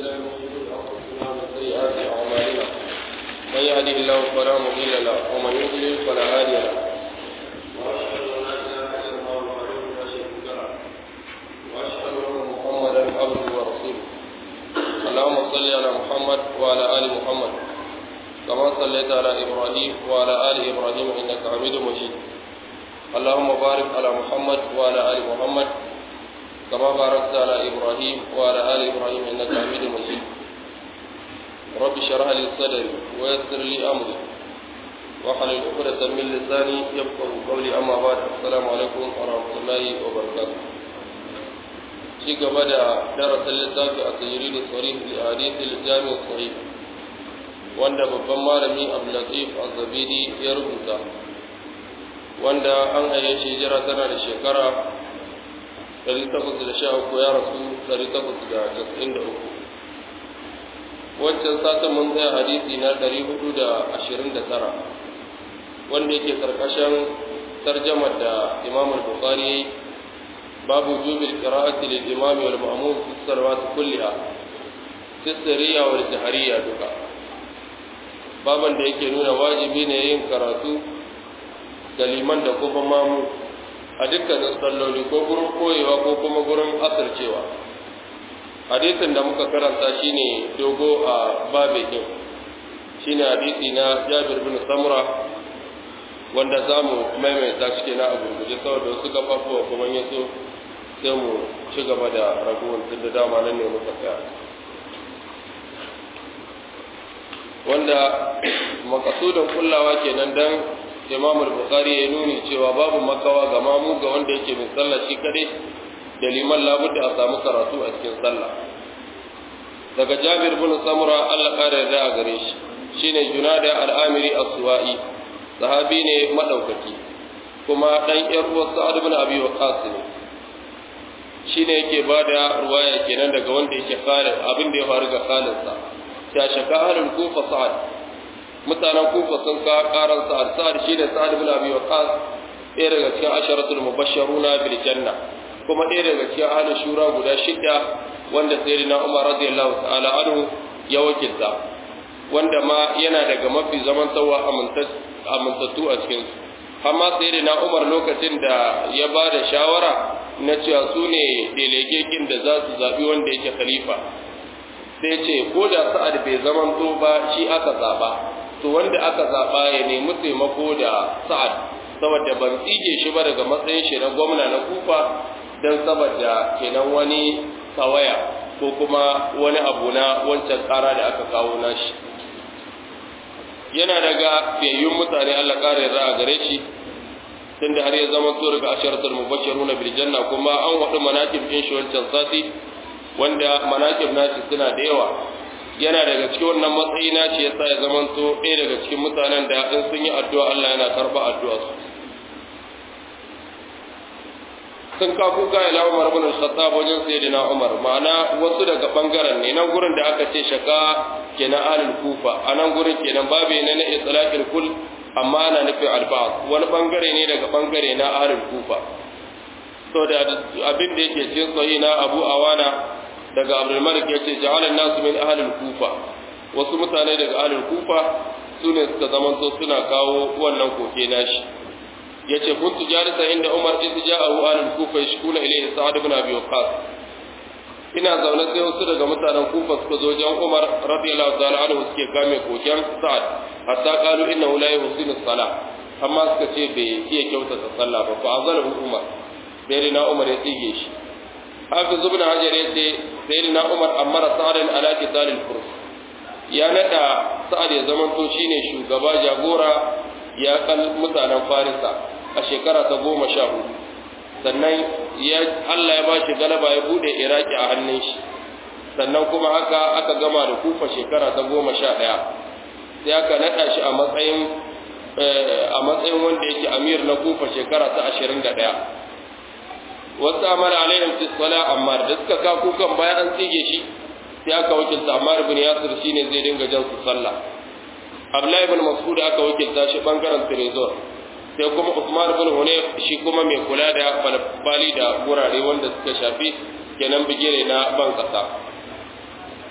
بالله من شرور انفسنا ومن سيئات اعمالنا من يهده الله فلا مضل له ومن يضلل فلا هادي له واشهد ان لا اله الا الله وحده لا شريك له واشهد ان محمدا عبده ورسوله اللهم صل على محمد وعلى ال محمد كما صليت على ابراهيم وعلى ال ابراهيم انك حميد مجيد اللهم بارك على محمد وعلى ال محمد كما باركت على إبراهيم وعلى آل إبراهيم إنك حميد مجيد رب اشرح لي صدري ويسر لي أمري واحلل عقدة من لساني يفقه قولي أما بعد السلام عليكم ورحمة الله وبركاته شيء بدأ درس اللسان التجريد الصريح لأحاديث الجامع الصحيح wanda babban malami Abdulatif Az-Zabidi ya rubuta wanda an haye shi jira tana da shekara 813 ya rasu 893 wancan satin mun tsaya hadisi na 429 wanda yake karkashin tarjamar da imam al-bukhari babu jubil qira'ati lil imam wal ma'mum fi salawat kulliha fi sirriya wal jahriya duka baban da yake nuna wajibi ne yin karatu da liman da kuma mamu a dukkanin salloli ko gurin koyewa ko kuma gurin asircewa hadisin da muka karanta shine dogo a babekin shine hadisi na jabir bin samura wanda za mu maimaita shi na a gurguje saboda wasu gabafuwa kuma ya so sai mu ci gaba da raguwar tun da dama nan ne muka tsaya wanda makasudin kullawa kenan dan imam al-bukhari ya nuni cewa babu makawa ga mamu ga wanda yake min sallah shi kadai da liman labudda a samu karatu a cikin sallah daga jabir bin samura Allah kare da a gare shi shine junada al-amiri as-suwa'i sahabi ne madaukaki kuma dan yar uwar sa'ad bin abi waqas ne shine yake bada ruwaya kenan daga wanda yake khalid abin da ya faru ga khalid sa ya shaka ahlul kufa sa'ad mutanen kufa sun ka karan sa'ad sa'ad shine sa'ad ibn abi waqas ɗaya daga cikin asharatul mubashsharuna bil janna kuma ɗaya daga cikin ahlul shura guda shida wanda sayyidina umar radiyallahu ta'ala anhu ya wakilta wanda ma yana daga mafi zaman tsawa amintattu a cikin su amma sayyidina umar lokacin da ya ba da shawara na cewa su ne delegekin da za su zaɓi wanda yake khalifa sai ce ko da sa'ad bai zamanto ba shi aka zaɓa to wanda aka zaɓa ya nemi taimako da sa'ad saboda ban tsige shi ba daga matsayin shi na gwamna na kufa don saboda kenan wani tawaya ko kuma wani abu na wancan ƙara da aka kawo nashi yana daga fiyayyun mutane Allah ƙara yarda a gare shi tunda har ya zama to daga asharatul mubashshiruna bil janna kuma an wadu manaqib din shi wancan sati wanda manaqib nashi suna da yawa yana daga cikin wannan matsayi na ce yasa ya zamanto ɗaya daga cikin mutanen da in sun yi addu'a Allah yana karɓa addu'a su sun ka kuka ila Umar ibn al-Khattab wajen sayyidina Umar ma'ana wasu daga bangaren ne nan gurin da aka ce shaka kenan alul kufa a nan gurin kenan babu ne na itlaqil kul amma ana nufin alba'd wani bangare ne daga bangare na alul kufa to da abin da yake cikin sahih na Abu Awana daga abdulmalik ya ce ja'alan nasu min ahalul kufa wasu mutane daga ahalul kufa su ne suka zamanto suna kawo wannan koke nashi ya ce kuntu jarisa inda umar in ja'ahu ahalul kufa yashkuna ilayhi sa'ad ibn abi waqqas ina zaune sai wasu daga mutanen kufa suka zo jan umar radiyallahu ta'ala anhu suke kame koken sa'ad hatta qalu innahu la yuhsinu salah amma suka ce bai iya kyautata sallah ba fa azalahu umar sai na umar ya tsige shi hafiz ibn hajar yace sayyidina umar amara sa'adan ala qitalil furs ya nada sa'ad ya zaman to shine shugaba jagora ya kal mutanen farisa a shekara ta goma sha hudu sannan ya Allah ya bashi galaba ya bude iraki a hannun shi sannan kuma haka aka gama da kufa shekara ta goma sha ɗaya sai aka nada shi a matsayin a matsayin wanda yake amir na kufa shekara ta ashirin da ɗaya wasu amara alaihim fi sala amma da suka ka kukan bayan an tsige shi sai aka wakilta Ammar ibn Yasir shine zai dinga jan su sallah Abdullahi ibn Mas'ud aka wakilta shi bangaren Trezor sai kuma Usman ibn Hunayf shi kuma mai kula da bali da gurare wanda suka shafi kenan bigire na ban kasa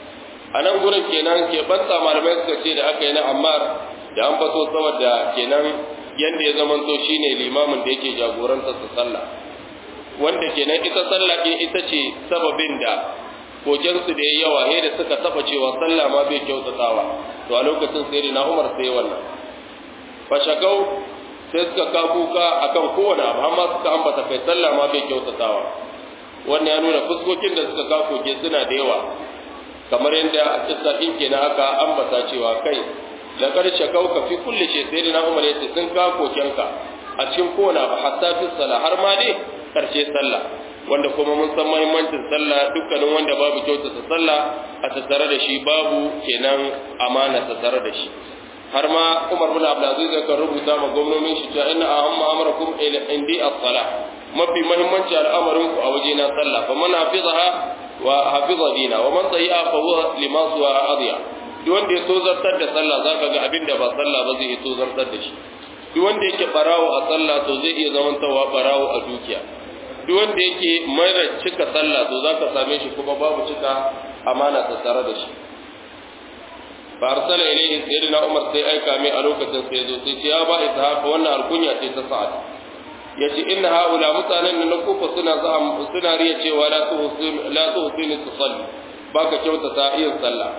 a nan gurin kenan ke banta malamai suka ce da aka yi na ammar da an faso saboda kenan yanda ya zamanto shine limamin da yake jagorantar su sallah wanda kenan ita sallah din ita ce sababin da kokensu da ya yawa he da suka taba cewa sallah ma bai kyautatawa to a lokacin sai na Umar sai wannan fashakau sai suka ka kuka akan kowane abu amma suka ambata kai sallah ma bai kyautatawa wannan ya nuna fuskokin da suka ka koke suna da yawa kamar yadda a kissa din kenan aka ambata cewa kai da karshe kauka fi kulli shay sai na Umar yace sun ka kokenka a cikin kowane abu hatta fi sallah har ma dai karshe sallah wanda kuma mun san muhimmancin sallah dukkanin wanda babu kyautata sallah a tattare da shi babu kenan amana tattare da shi har ma Umar bin Abdul Aziz kan rubuta ma gwamnonin shi cewa inna ahamma amrakum indi as-salah mafi muhimmanci al'amarin ku a waje na sallah fa man hafizaha wa hafiza dina wa man sayyi'a fa huwa lima suwa adiya duk wanda ya so zartar da sallah zaka ga abin da ba sallah ba zai so zartar da shi duk wanda yake barawo a sallah to zai iya zamantawa barawo a dukiya duk wanda yake mara cika sallah to zaka same shi kuma babu cika amana ta tare da shi fa arsala ilayhi sayyidina umar sai aika mai a lokacin sai zo sai ce ya ba ishaq wannan alkunya ce ta sa'ad yace inna haula mutanen nan kufa suna za'am suna riya cewa la tuhsin la tuhsin tusalli baka kyautata yin sallah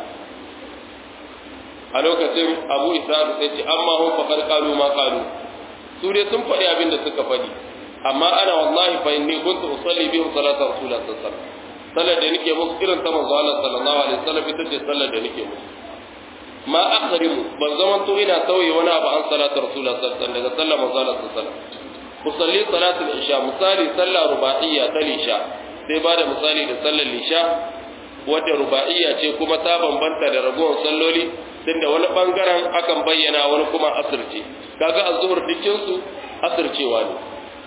a lokacin abu ishaq sai ce amma hum faqad qalu ma qalu su dai sun faɗi abin da suka faɗi amma ana wallahi fa inni kuntu usalli bihim salata rasulullah sallallahu alaihi wasallam sallar da nake musu irin ta manzo Allah sallallahu alaihi wasallam ita ce sallar da nake musu ma akhrimu ban zaman to ina sauye wani abu an salatu rasulullah sallallahu alaihi wasallam daga sallar manzo Allah sallallahu alaihi wasallam usalli salatul isha misali sallar ruba'iyya ta lisha sai ba da misali da sallar lisha wadda ruba'iyya ce kuma ta bambanta da ragowar salloli tunda wani bangaren akan bayyana wani kuma asirce kaga azhur dukkin su asircewa ne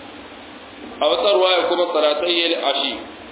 a wata ruwaya kuma salatayyar ashi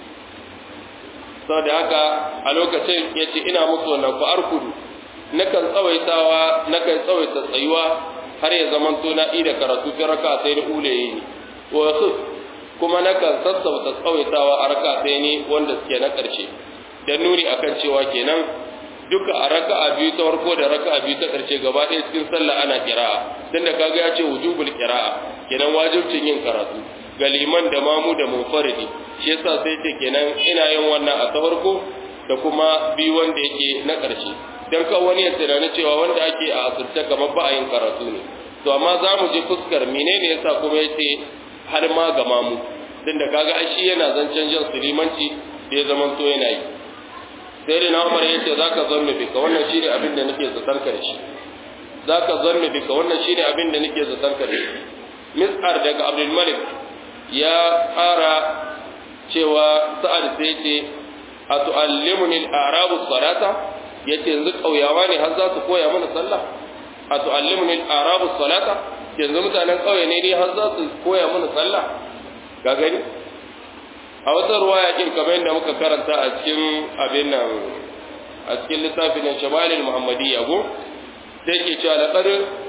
sau da haka a lokacin ya ce ina musu wannan fa'ar kudu nakan tsawaitawa nakan tsawaita tsayuwa har ya zaman to na ida karatu fi raka sai ni ulaye ne wasu kuma nakan sassauta tsawaitawa a raka sai ni wanda suke na ƙarshe don nuni akan cewa kenan duka a raka'a biyu ta farko da raka'a biyu ta ƙarshe gaba ɗaya cikin sallah ana kira'a tunda kaga ya ce wujubul kira'a kenan wajibcin yin karatu ga liman da mamu da munfaridi shi yasa sai ce kenan ina yin wannan a ta farko da kuma biyu wanda yake na ƙarshe dan kan wani ya tunani cewa wanda ake a asirce kamar ba a yin karatu ne to amma za mu je fuskar menene yasa kuma yace har ma ga mamu din da kaga ai shi yana zancen jan sulimanci da ya zaman to yana yi sai da na umar yace zaka zanne bika wannan shine abin da nake zaton ka da shi zaka zanne bika wannan shine abin da nake zaton ka da shi mis'ar daga abdul malik ya fara cewa sa'ad sai ce a tu'allimuni al-arabu salata yace yanzu kauyawa ne har za su koya mana sallah a tu'allimuni al-arabu salata yanzu mutanen kauye ne har za su koya mana sallah ga gani a wata ruwaya kin kamar yadda muka karanta a cikin abin nan a cikin littafin shamalil muhammadiyya go sai ke cewa laqad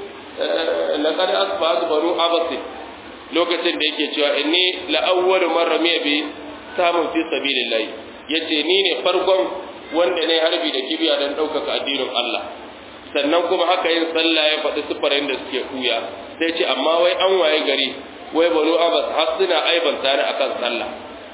laqad asbahatu banu abasid lokacin da yake cewa inni la awwalu man ramiya bi samun fi sabilillah yace ni ne farkon wanda ne harbi da kibiya dan daukaka addinin Allah sannan kuma haka yin sallah ya faɗi sifarin da suke kuya sai ce amma wai an waye gari wai banu abbas har suna aibanta ni akan sallah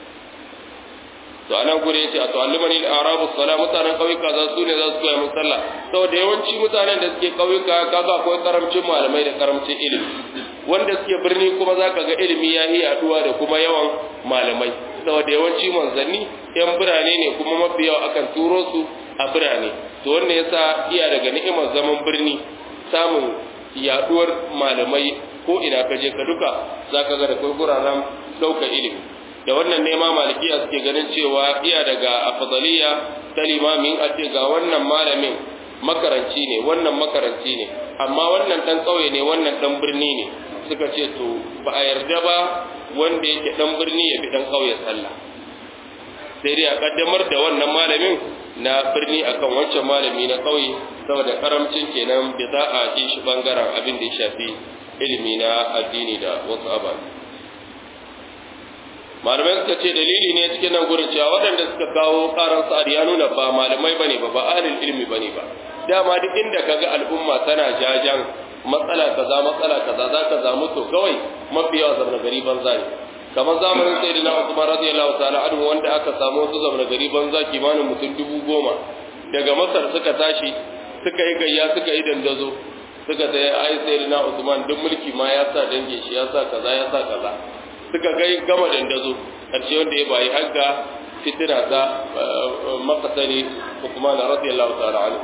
to anan gure yace a tu'allimani al-arabu salat mutanen kauyuka za su ne za su koya mun sallah saboda yawanci mutanen da suke kauyuka kaga akwai karamcin malamai da karamcin ilimi wanda suke birni kuma zaka ga ilimi ya yi yaduwa da kuma yawan malamai saboda yawanci manzanni yan birane ne kuma mafi yawa akan turo su a birane to wannan yasa iya daga ni'imar zaman birni samun yaduwar malamai ko ina ka je ka duka zaka ga da kai guraren ɗaukar ilimi da wannan nema malikiya suke ganin cewa iya daga afdaliya ta limamin a ce ga wannan malamin makaranci ne wannan makaranci ne amma wannan dan kauye ne wannan dan birni ne suka ce to ba a yarda ba wanda yake dan birni ya fi dan kauye sallah sai dai a kaddamar da wannan malamin na birni akan wancan malami na kauye saboda karamcin kenan bai za a ji shi bangaren abin da ya shafi ilimi na addini da wasu ababe malamai suka ce dalili ne cikin nan gurin cewa waɗanda suka kawo karan sa'ad ya nuna ba malamai bane ba ba ahlul ilmi bane ba dama duk inda kaga al'umma tana jajan matsala kaza matsala kaza za ka zamu to kawai mafi yawa zamna gari banza ne kamar zamanin sayyidina Usman radiyallahu ta'ala anhu wanda aka samu wasu zamna gari banza kimanin mutum dubu goma daga Masar suka tashi suka yi gayya suka yi dandazo suka sai ai sayyidina Usman duk mulki ma ya sa dange shi ya sa kaza ya sa kaza suka kai gama dandazo karshe wanda ya bayi hagga fitina ta makasari Usman radiyallahu ta'ala anhu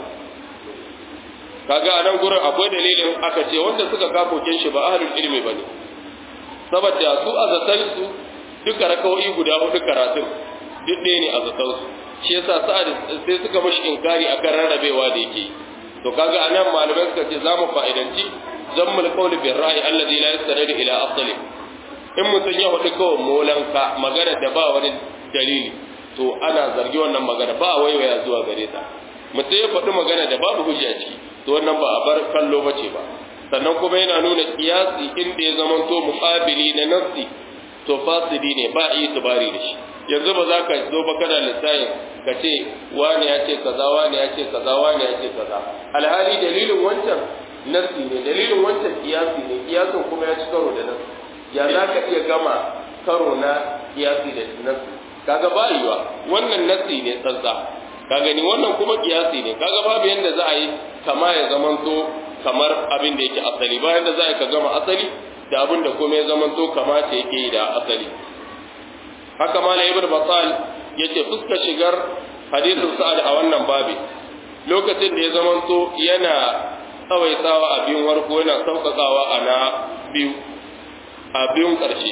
kaga a nan gurin akwai dalilin aka ce wanda suka kafokin shi ba ahlul ilmi bane saboda su azatan su duka rakawoyi guda hudu karatun duk ɗaya ne azatan su shi yasa sa'ad sai suka mashi inkari akan rarrabewa da yake to kaga anan malamai suka ce zamu fa'idanci zammul qawli bir ra'i alladhi la yastanidu ila asli in mutum ya hudu kawai molanka magana da ba wani dalili to ana zargi wannan magana ba waiwaya zuwa gare ta mutum ya faɗi magana da babu hujja ciki to wannan ba a bar kallo bace ba sannan kuma yana nuna kiyasi inda ya zama to muqabili na nafsi to fasidi ne ba yi tubari da shi yanzu ba za ka zo ba kana lissafin ka ce wani ya ce kaza wani ya ce kaza wani ya ce kaza alhali dalilin wancan nafsi ne dalilin wancan kiyasi ne kiyasin kuma ya ci karo da nafsi ya za ka iya gama karo na kiyasi da nafsi kaga ba yiwa wannan nafsi ne tsantsa ka gani wannan kuma kiyasi ne kaga babu yanda za a yi kama ya zamanto kamar abin da yake asali bayan da za a yi ka gama asali da abin da kuma ya zamanto kama ce yake yi da asali haka ma ibn batal yace fuska shigar hadisin sa'ad a wannan babi lokacin da ya zamanto yana tsawaitawa a biyun warko yana sauƙaƙawa a na biyu a biyun ƙarshe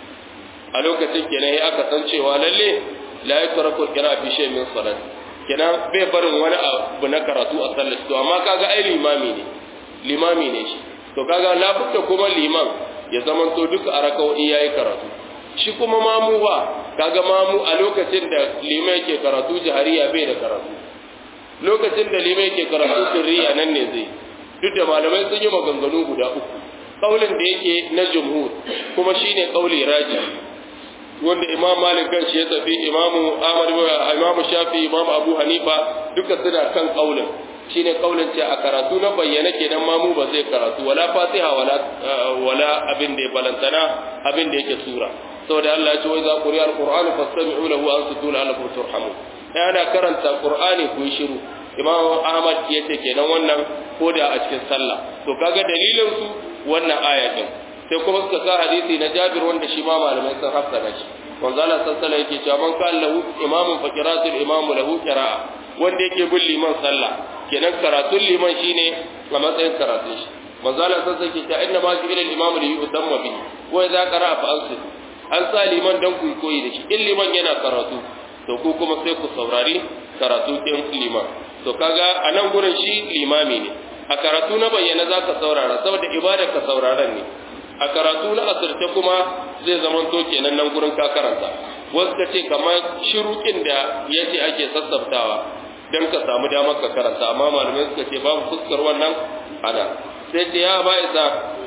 a lokacin kenan ya aka san cewa lalle la yatraku qira'a fi shay'in min salat kenan bai barin wani abu na karatu a sallar to amma kaga ai limami ne limami ne shi to kaga labutta kuma liman ya zaman to duka a raka'o'i yayi karatu shi kuma mamu ba kaga mamu a lokacin da liman yake karatu jahariya bai da karatu lokacin da liman yake karatu sirriya nan ne zai duk da malamai sun yi maganganu guda uku kaulin da yake na jumhur kuma shine kauli raji wanda imam malik kan shi ya tafi imamu ahmad imamu shafi imamu abu hanifa duka suna kan kaulin shine kaulin ce a karatu na bayyana kenan mamu ba zai karatu wala fatiha wala wala abin da ya balantana abin da yake sura saboda Allah ya ce wai za ku riya alqur'ani fastami'u lahu wa ansitu la'allakum turhamun ai ana karanta qur'ani ku shiru imam ahmad ya ce kenan wannan koda a cikin sallah to kaga dalilin su wannan aya din sai kuma suka sa hadisi na Jabir wanda shi ma malamai sun hassana shi manzo Allah sallallahu alaihi yake cewa man kan lahu imamun fa qira'atul imam lahu qira'a wanda yake bin liman sallah kenan karatun liman shine a matsayin karatun shi manzo Allah sallallahu alaihi yake cewa inna ma ju'ila al-imamu li yutamma bihi wa idza qara'a fa ansit an sa liman dan ku koyi da shi in liman yana karatu to ku kuma sai ku saurari karatu din liman to kaga a nan gurin shi limami ne a karatu na bayyana zaka saurara saboda ibada ka sauraron ne a karatu na asirce kuma zai zamanto kenan nan gurin ka karanta wasu ka ce kamar shirukin da ya ce ake sassabtawa don ka samu damar ka karanta amma malamai suka ce babu fuskar wannan ana sai ce ya ba isa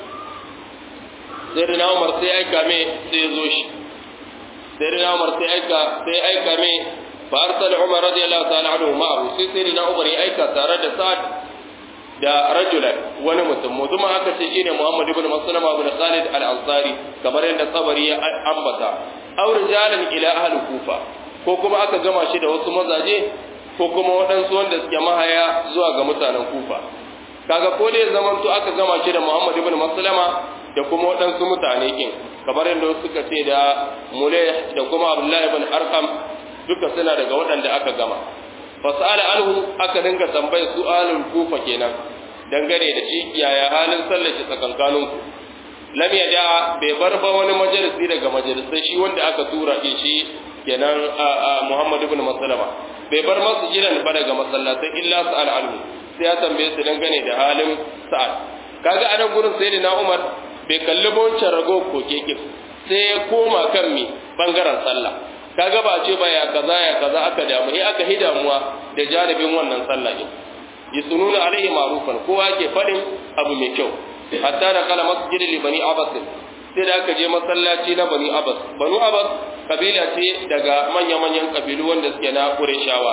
sai da umar sai aika me sai ya zo shi sai da umar sai aika sai aika me fa arsala umar radiyallahu ta'ala anhu ma'ahu sai sai da umar ya aika tare da sa'ad da rajulan wani mutum mutum aka ce shine Muhammad ibn Maslama ibn Khalid al-Ansari kamar yadda Sabari ya ambata aw rijalan ila ahli Kufa ko kuma aka gama shi da wasu mazaje ko kuma waɗansu wanda suke mahaya zuwa ga mutanen Kufa kaga ko da zaman to aka gama shi da Muhammad ibn Maslama da kuma waɗansu mutane kin kamar yadda suka ce da Mulay da kuma Abdullah ibn Arqam duka suna daga waɗanda aka gama fasala anhu aka dinga tambayar su alul kufa kenan dangane da shi yaya halin sallar shi tsakankanin ku lam yada bai bar ba wani majalisi daga majalisai shi wanda aka tura shi kenan Muhammad ibn Maslama bai bar masu jiran ba daga masallatai illa sa'al anhu sai ya tambaye su dangane da halin sa'ad kaga anan gurin sai na Umar bai kalli wancan rago ko keke sai ya koma kan mi bangaren sallah kaga ba ce ba ya kaza ya kaza aka damu eh aka hi damuwa da jaribin wannan sallah din yasununa alaihi ma'rufan kowa ke fadin abu mai kyau hatta da kala masjid li bani abbas sai da aka je masallaci na bani abbas banu abbas kabila ce daga manya-manyan kabilu wanda suke na Qurayshawa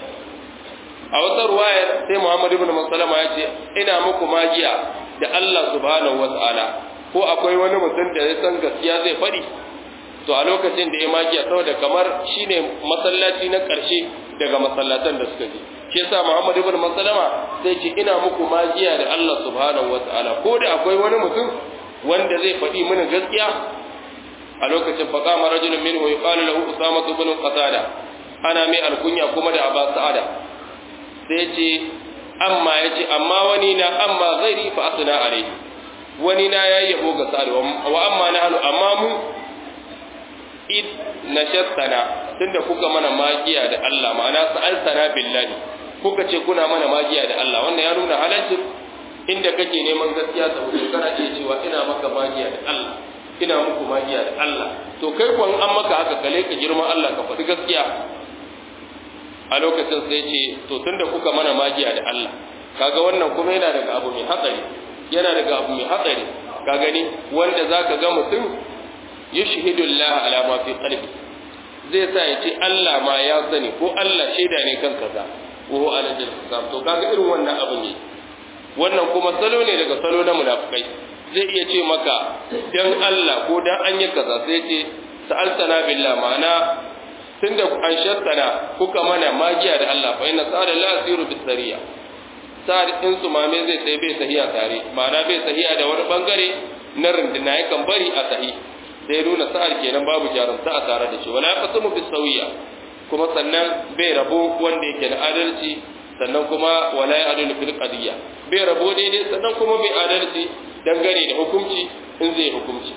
a wata ruwayar sai Muhammad ibn Maslama ya ce ina muku magiya da Allah subhanahu wata'ala ko akwai wani mutum da ya san gaskiya zai faɗi to a lokacin da ya magiya saboda kamar shine masallaci na ƙarshe daga masallatan da suka je shi yasa Muhammad ibn Maslama sai ce ina muku magiya da Allah subhanahu wata'ala ko da akwai wani mutum wanda zai faɗi mini gaskiya a lokacin faqama rajulun minhu yuqalu lahu Usama ibn Qatada ana mai alkunya kuma da Aba Sa'ada sai ce amma ya ce amma wani na amma ghairi fa asna alai wani na yayi yabo ga sa'ad wa amma na halu amma mu id nashattana tunda kuka mana magiya da Allah ma'ana sa'altana billahi kuka ce kuna mana magiya da Allah wannan ya nuna halaccin inda kake neman gaskiya saboda kana iya cewa ina maka magiya da Allah ina muku magiya da Allah to kai kuwa an maka haka kale ka girman Allah ka faɗi gaskiya a lokacin sai ce to tunda kuka mana magiya da Allah kaga wannan kuma yana daga abu mai hatsari yana daga abu mai hatsari ka gani wanda zaka ga mutum yushhidu Allah ala ma fi qalbi zai sa ya ce Allah ma ya sani ko Allah shaida ne kan kaza ko ala jil hisab to kaga irin wannan abu ne wannan kuma salo ne daga salo na munafikai zai iya ce maka dan Allah ko dan an yi kaza sai ce sa'altana billah ma'ana tunda an shattana kuka mana magiya da Allah fa inna sa'ala la yasiru bis sariya sa'ad in su mame zai sai bai sahiya tare ma'ana bai sahiya da wani bangare na runduna yakan bari a sahi sai nuna sa'ad kenan babu jarumta a tare da shi wala yaqsimu bis sawiya kuma sannan bai rabo wanda yake da adalci sannan kuma wala ya'dilu fil qadiyya bai rabo daidai sannan kuma bai adalci dangane da hukunci in zai hukunci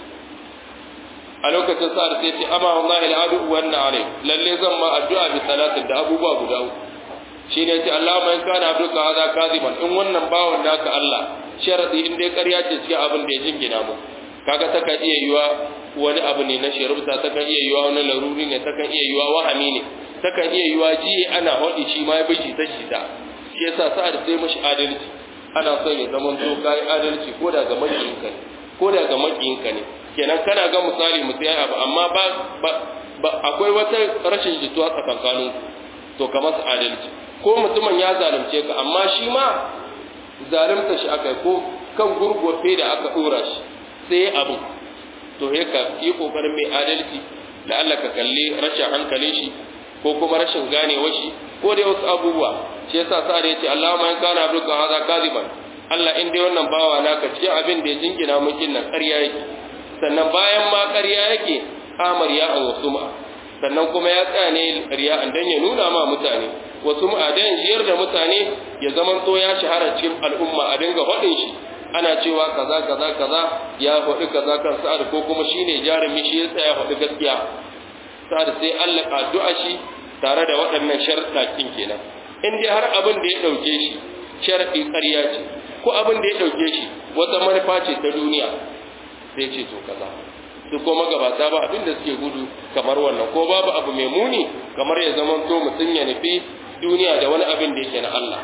a lokacin sa'ad sai ce amma wallahi al'adu wannan alai lalle zan ma addu'a bi salatin da abubuwa guda uku shine ce Allah mai kana abduka hada kaziban in wannan bawon naka Allah sharadi in dai ƙarya ce cikin abin da ya jingina mu kaga ta kan iya yiwa wani abu ne na shirubta ta kan iya yiwa wani laruri ne ta kan iya yiwa wahami ne ta kan iya yiwa ji ana hodi shi ma ya bishi ta shi ta shi yasa sa'ad sai mashi adalci ana son ya zama to kai adalci ko da ga makiyinka ne ko da ga makiyinka ne kenan kana ga misali mutum ya abu amma ba, ba, akwai wata rashin jituwa tsakankanin to ka masa adalci ko mutumin ya zalunce ka amma shi ma zalunta shi aka ko kan gurgurfe da aka dora shi sai abu to he ka yi kokarin mai adalci da Allah ka kalli rashin hankalin shi ko kuma rashin ganewar shi ko dai wasu abubuwa shi yasa sa da yace Allahumma in kana abduka hadha kadiban Allah in dai wannan bawa naka cikin abin da ya jingina mukin nan ƙarya yake sannan bayan ma ƙarya yake amar ya an wasu ma sannan kuma ya tsaya ne ƙarya an dan ya nuna ma mutane wasu ma dan jiyar da mutane ya zaman to ya shahara cikin al'umma a dinga faɗin shi ana cewa kaza kaza kaza ya faɗi kaza kan sa'ad ko kuma shine jarumi shi ya tsaya faɗi gaskiya sa'ad sai Allah addu'a shi tare da waɗannan sharuɗa kin kenan in dai har abin da ya ɗauke shi sharaɗi ƙarya ce ko abin da ya ɗauke shi wata manufa ce ta duniya sai ce to kaza su ko magabata ba abin da suke gudu kamar wannan ko babu abu mai muni kamar ya zama to mutum ya nufi duniya da wani abin da yake na Allah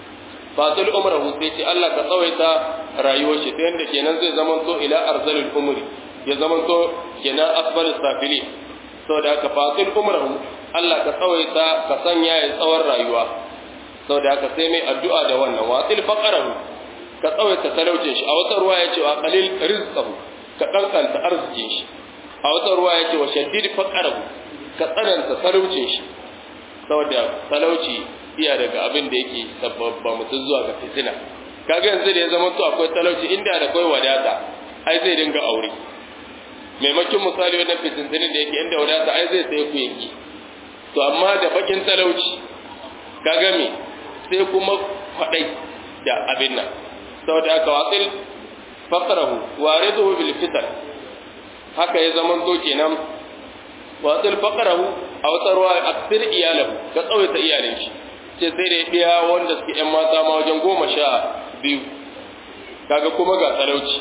fatul umrahu sai ce Allah ka tsawaita rayuwar shi ta yanda kenan zai zama to ila arzalil umri ya zama to kenan asfal safili saboda haka fatul umrahu Allah ka tsawaita ka sanya ya tsawon rayuwa saboda haka sai mai addu'a da wannan wasil faqarahu ka tsawaita talaucin shi a wata ruwa ya ce wa qalil rizqahu ka kankanta arzikin shi a wata ruwa ya ce wa shaddid faqarahu ka tsananta talaucin shi saboda talauci iya daga abin da yake sababba mutum zuwa ga fitina kaga yanzu da ya zama to akwai talauci inda da akwai wadata ai zai dinga aure maimakon misali wannan fitintinin da yake inda wadata ai zai sai ku yanki to amma da bakin talauci kaga me sai kuma kwadai da abin nan saboda haka wasil faqrahu wariduhu bil fitan haka ya zaman to kenan wasil faqrahu a wata ruwa aksir iyalahu ka tsawaita iyalin shi ce sai da biya wanda suke yan mata ma wajen goma sha biyu kaga kuma ga talauci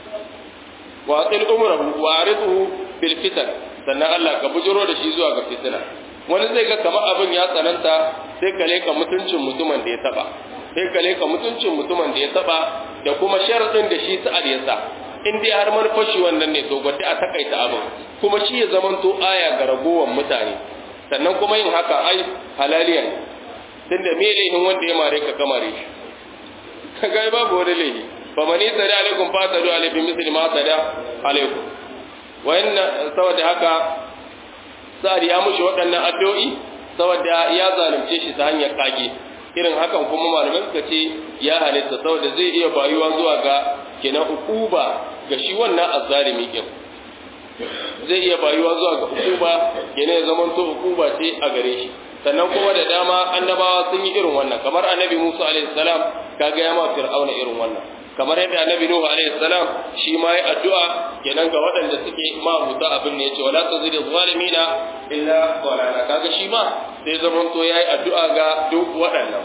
wasil umrahu wariduhu bil fitan sannan Allah ka bujiro da shi zuwa ga fitina wani zai ga kamar abin ya tsananta sai ka leka mutuncin mutumin da ya taba sai ka leka mutuncin mutumin da ya taba da kuma sharadin da shi sa'ad ya sa in dai har manufar shi wannan ne to gwada a takaita abin kuma shi ya zamanto aya ga ragowar mutane sannan kuma yin haka ai halaliya ne tunda me laifin wanda ya mare ka kamare shi ka ga babu wani laifi fa mani sada alaikum fa sadu alaihi misli ma sada alaikum wa inna saboda haka sa'ad ya mushi waɗannan addu'o'i saboda ya zalunce shi ta hanyar kage irin hakan kuma malamai suka ce ya halitta saboda zai iya bayuwa zuwa ga kenan ukuba ga shi wannan azzalimi din zai iya bayuwa zuwa ga ukuba kenan ya zama to ukuba ce a gare shi sannan kuma da dama annabawa sun yi irin wannan kamar annabi Musa alaihi salam kaga ya ma fir'auna irin wannan kamar yadda annabi Nuhu alaihi salam shi ma yi addu'a kenan ga waɗanda suke mahuta abin ne yace wala tazidi zalimina illa dalala kaga shi ma sai zaman to yayi addu'a ga duk waɗannan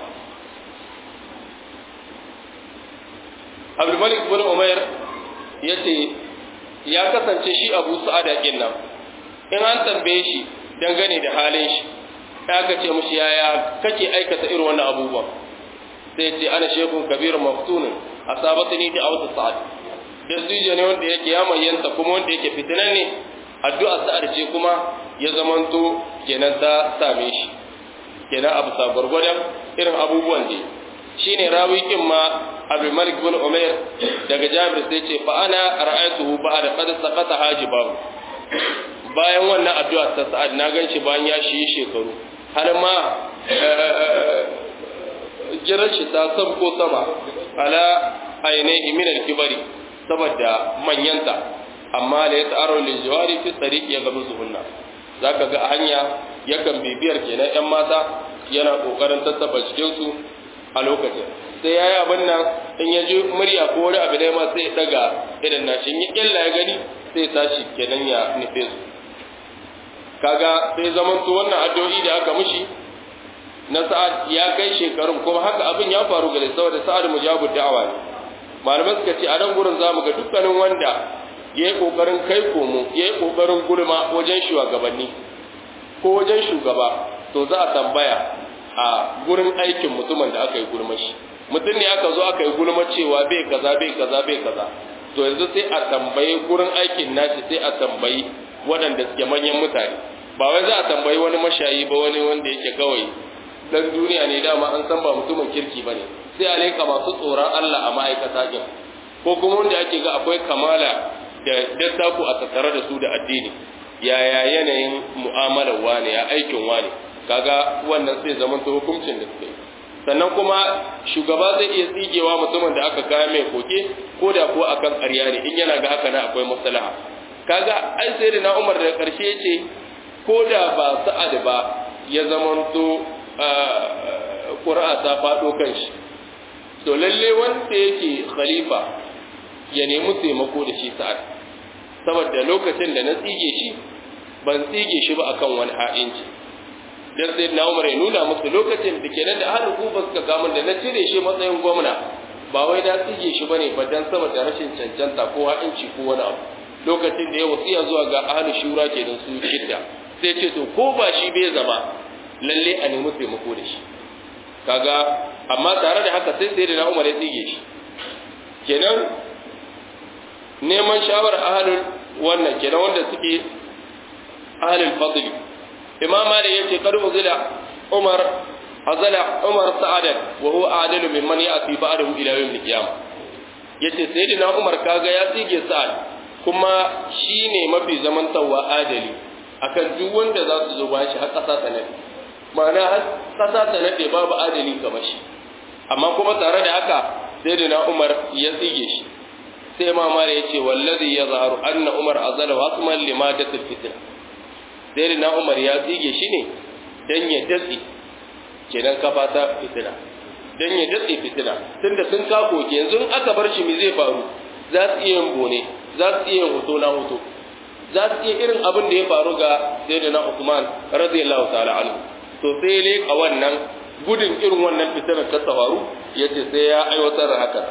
Abdul Malik bin Umair yace ya kasance shi Abu Sa'ada nan in an tambaye shi dangane da halin shi ya ce mushi yaya kake aikata irin wannan abubuwan sai ce ana shekun kabirun maftunin asabatani da awta sa'ad dattijo ne wanda yake ya mayyanta kuma wanda yake fitinan ne addu'a sa'ad ce kuma ya zamanto kenan ta same shi kenan abu sa gwargwadon irin abubuwan da shine rawi kin ma Abu Malik bin Umair daga Jabir sai ce fa ana ra'aytuhu ba'da qad saqata hajibahu bayan wannan addu'a ta sa'ad na ganshi bayan ya shi shekaru har ma jirar shi ta sabko sama ala ainihi min al-kibari saboda manyanta amma da ya ta'aro lil jawari fi tariqi ya gabu zuhunna zaka ga a hanya yakan bibiyar kenan yan mata yana kokarin tattaba cikin su a lokacin sai yayi abin nan in ya ji murya ko wani abu da ma sai ya daga irin nashi in ya killa ya gani sai ya tashi kenan ya nufe su kaga sai zamanto wannan addu'o'i da aka mishi na sa'ad ya kai shekarun kuma haka abin ya faru gare saboda sa'ad mujabud da'awa ne malamai suka ce a nan gurin zamu ga dukkanin wanda yayi kokarin kai komo yayi kokarin gulma wajen shugabanni ko wajen shugaba to za a tambaya a gurin aikin mutumin da aka yi gulma shi mutum ne aka zo aka yi gulma cewa bai kaza bai kaza bai kaza to yanzu sai a tambayi gurin aikin nashi sai a tambayi waɗanda suke manyan mutane ba wai za a tambayi wani mashayi ba wani wanda yake kawai dan duniya ne dama an san ba mutumin kirki bane sai a leka masu tsoron Allah a ma'aikata din ko kuma wanda ake ga akwai kamala da dattaku a tattare da su da addini yaya yanayin mu'amalar wane ya aikin wane kaga wannan sai zaman ta hukuncin da suke sannan kuma shugaba zai iya tsigewa mutumin da aka kaya mai koke ko da ko akan ƙarya ne in yana ga haka na akwai maslaha kaga ai sai da na Umar da ƙarshe ce ko da ba sa'ad ba ya zamanto ƙura'a ta faɗo kan shi to lalle wanda yake khalifa ya nemi taimako da shi sa'ad saboda lokacin da na tsige shi ban tsige shi ba akan wani ha'inci dan sai na umar ya nuna musu lokacin da kenan da ahlul kufa suka gamun da na cire shi matsayin gwamna ba wai na tsige shi bane ba dan saboda rashin cancanta ko ha'inci ko wani abu lokacin da ya wasiya zuwa ga ahlul shura kenan su shidda sai ce to ko ba shi bai zama lalle a nemi taimako da shi kaga amma tare da haka sai sai da Umar ya tsige shi kenan neman shawarar ahlul wannan kenan wanda suke ahlul fadl imam malik yace kad uzila umar azala umar sa'adan wa huwa adalu mimman ya'ti ba'dahu ila yawm al-qiyamah yace sayyidina umar kaga ya tsige sa'ad kuma shine mafi zamantawa adali akan duk wanda za su zo ba shi har kasa sanadi ma'ana har kasa ta nade babu adali kamar shi amma kuma tare da haka sai da na Umar ya tsige shi sai ma mare ya ce wallazi ya zaharu anna Umar azala wasman limadatul fitna sai da na Umar ya tsige shi ne dan ya datsi kenan kafa ta fitina dan ya datsi fitina tunda sun kako ke yanzu aka bar shi me zai faru za su iya yin bone za su iya yin hoto na hoto za su iya irin abin da ya faru ga sayyidina Uthman radiyallahu ta'ala anhu to sai ya leƙa wannan gudun irin wannan fitinar ta tsawaru ya ce sai ya aiwatar da haka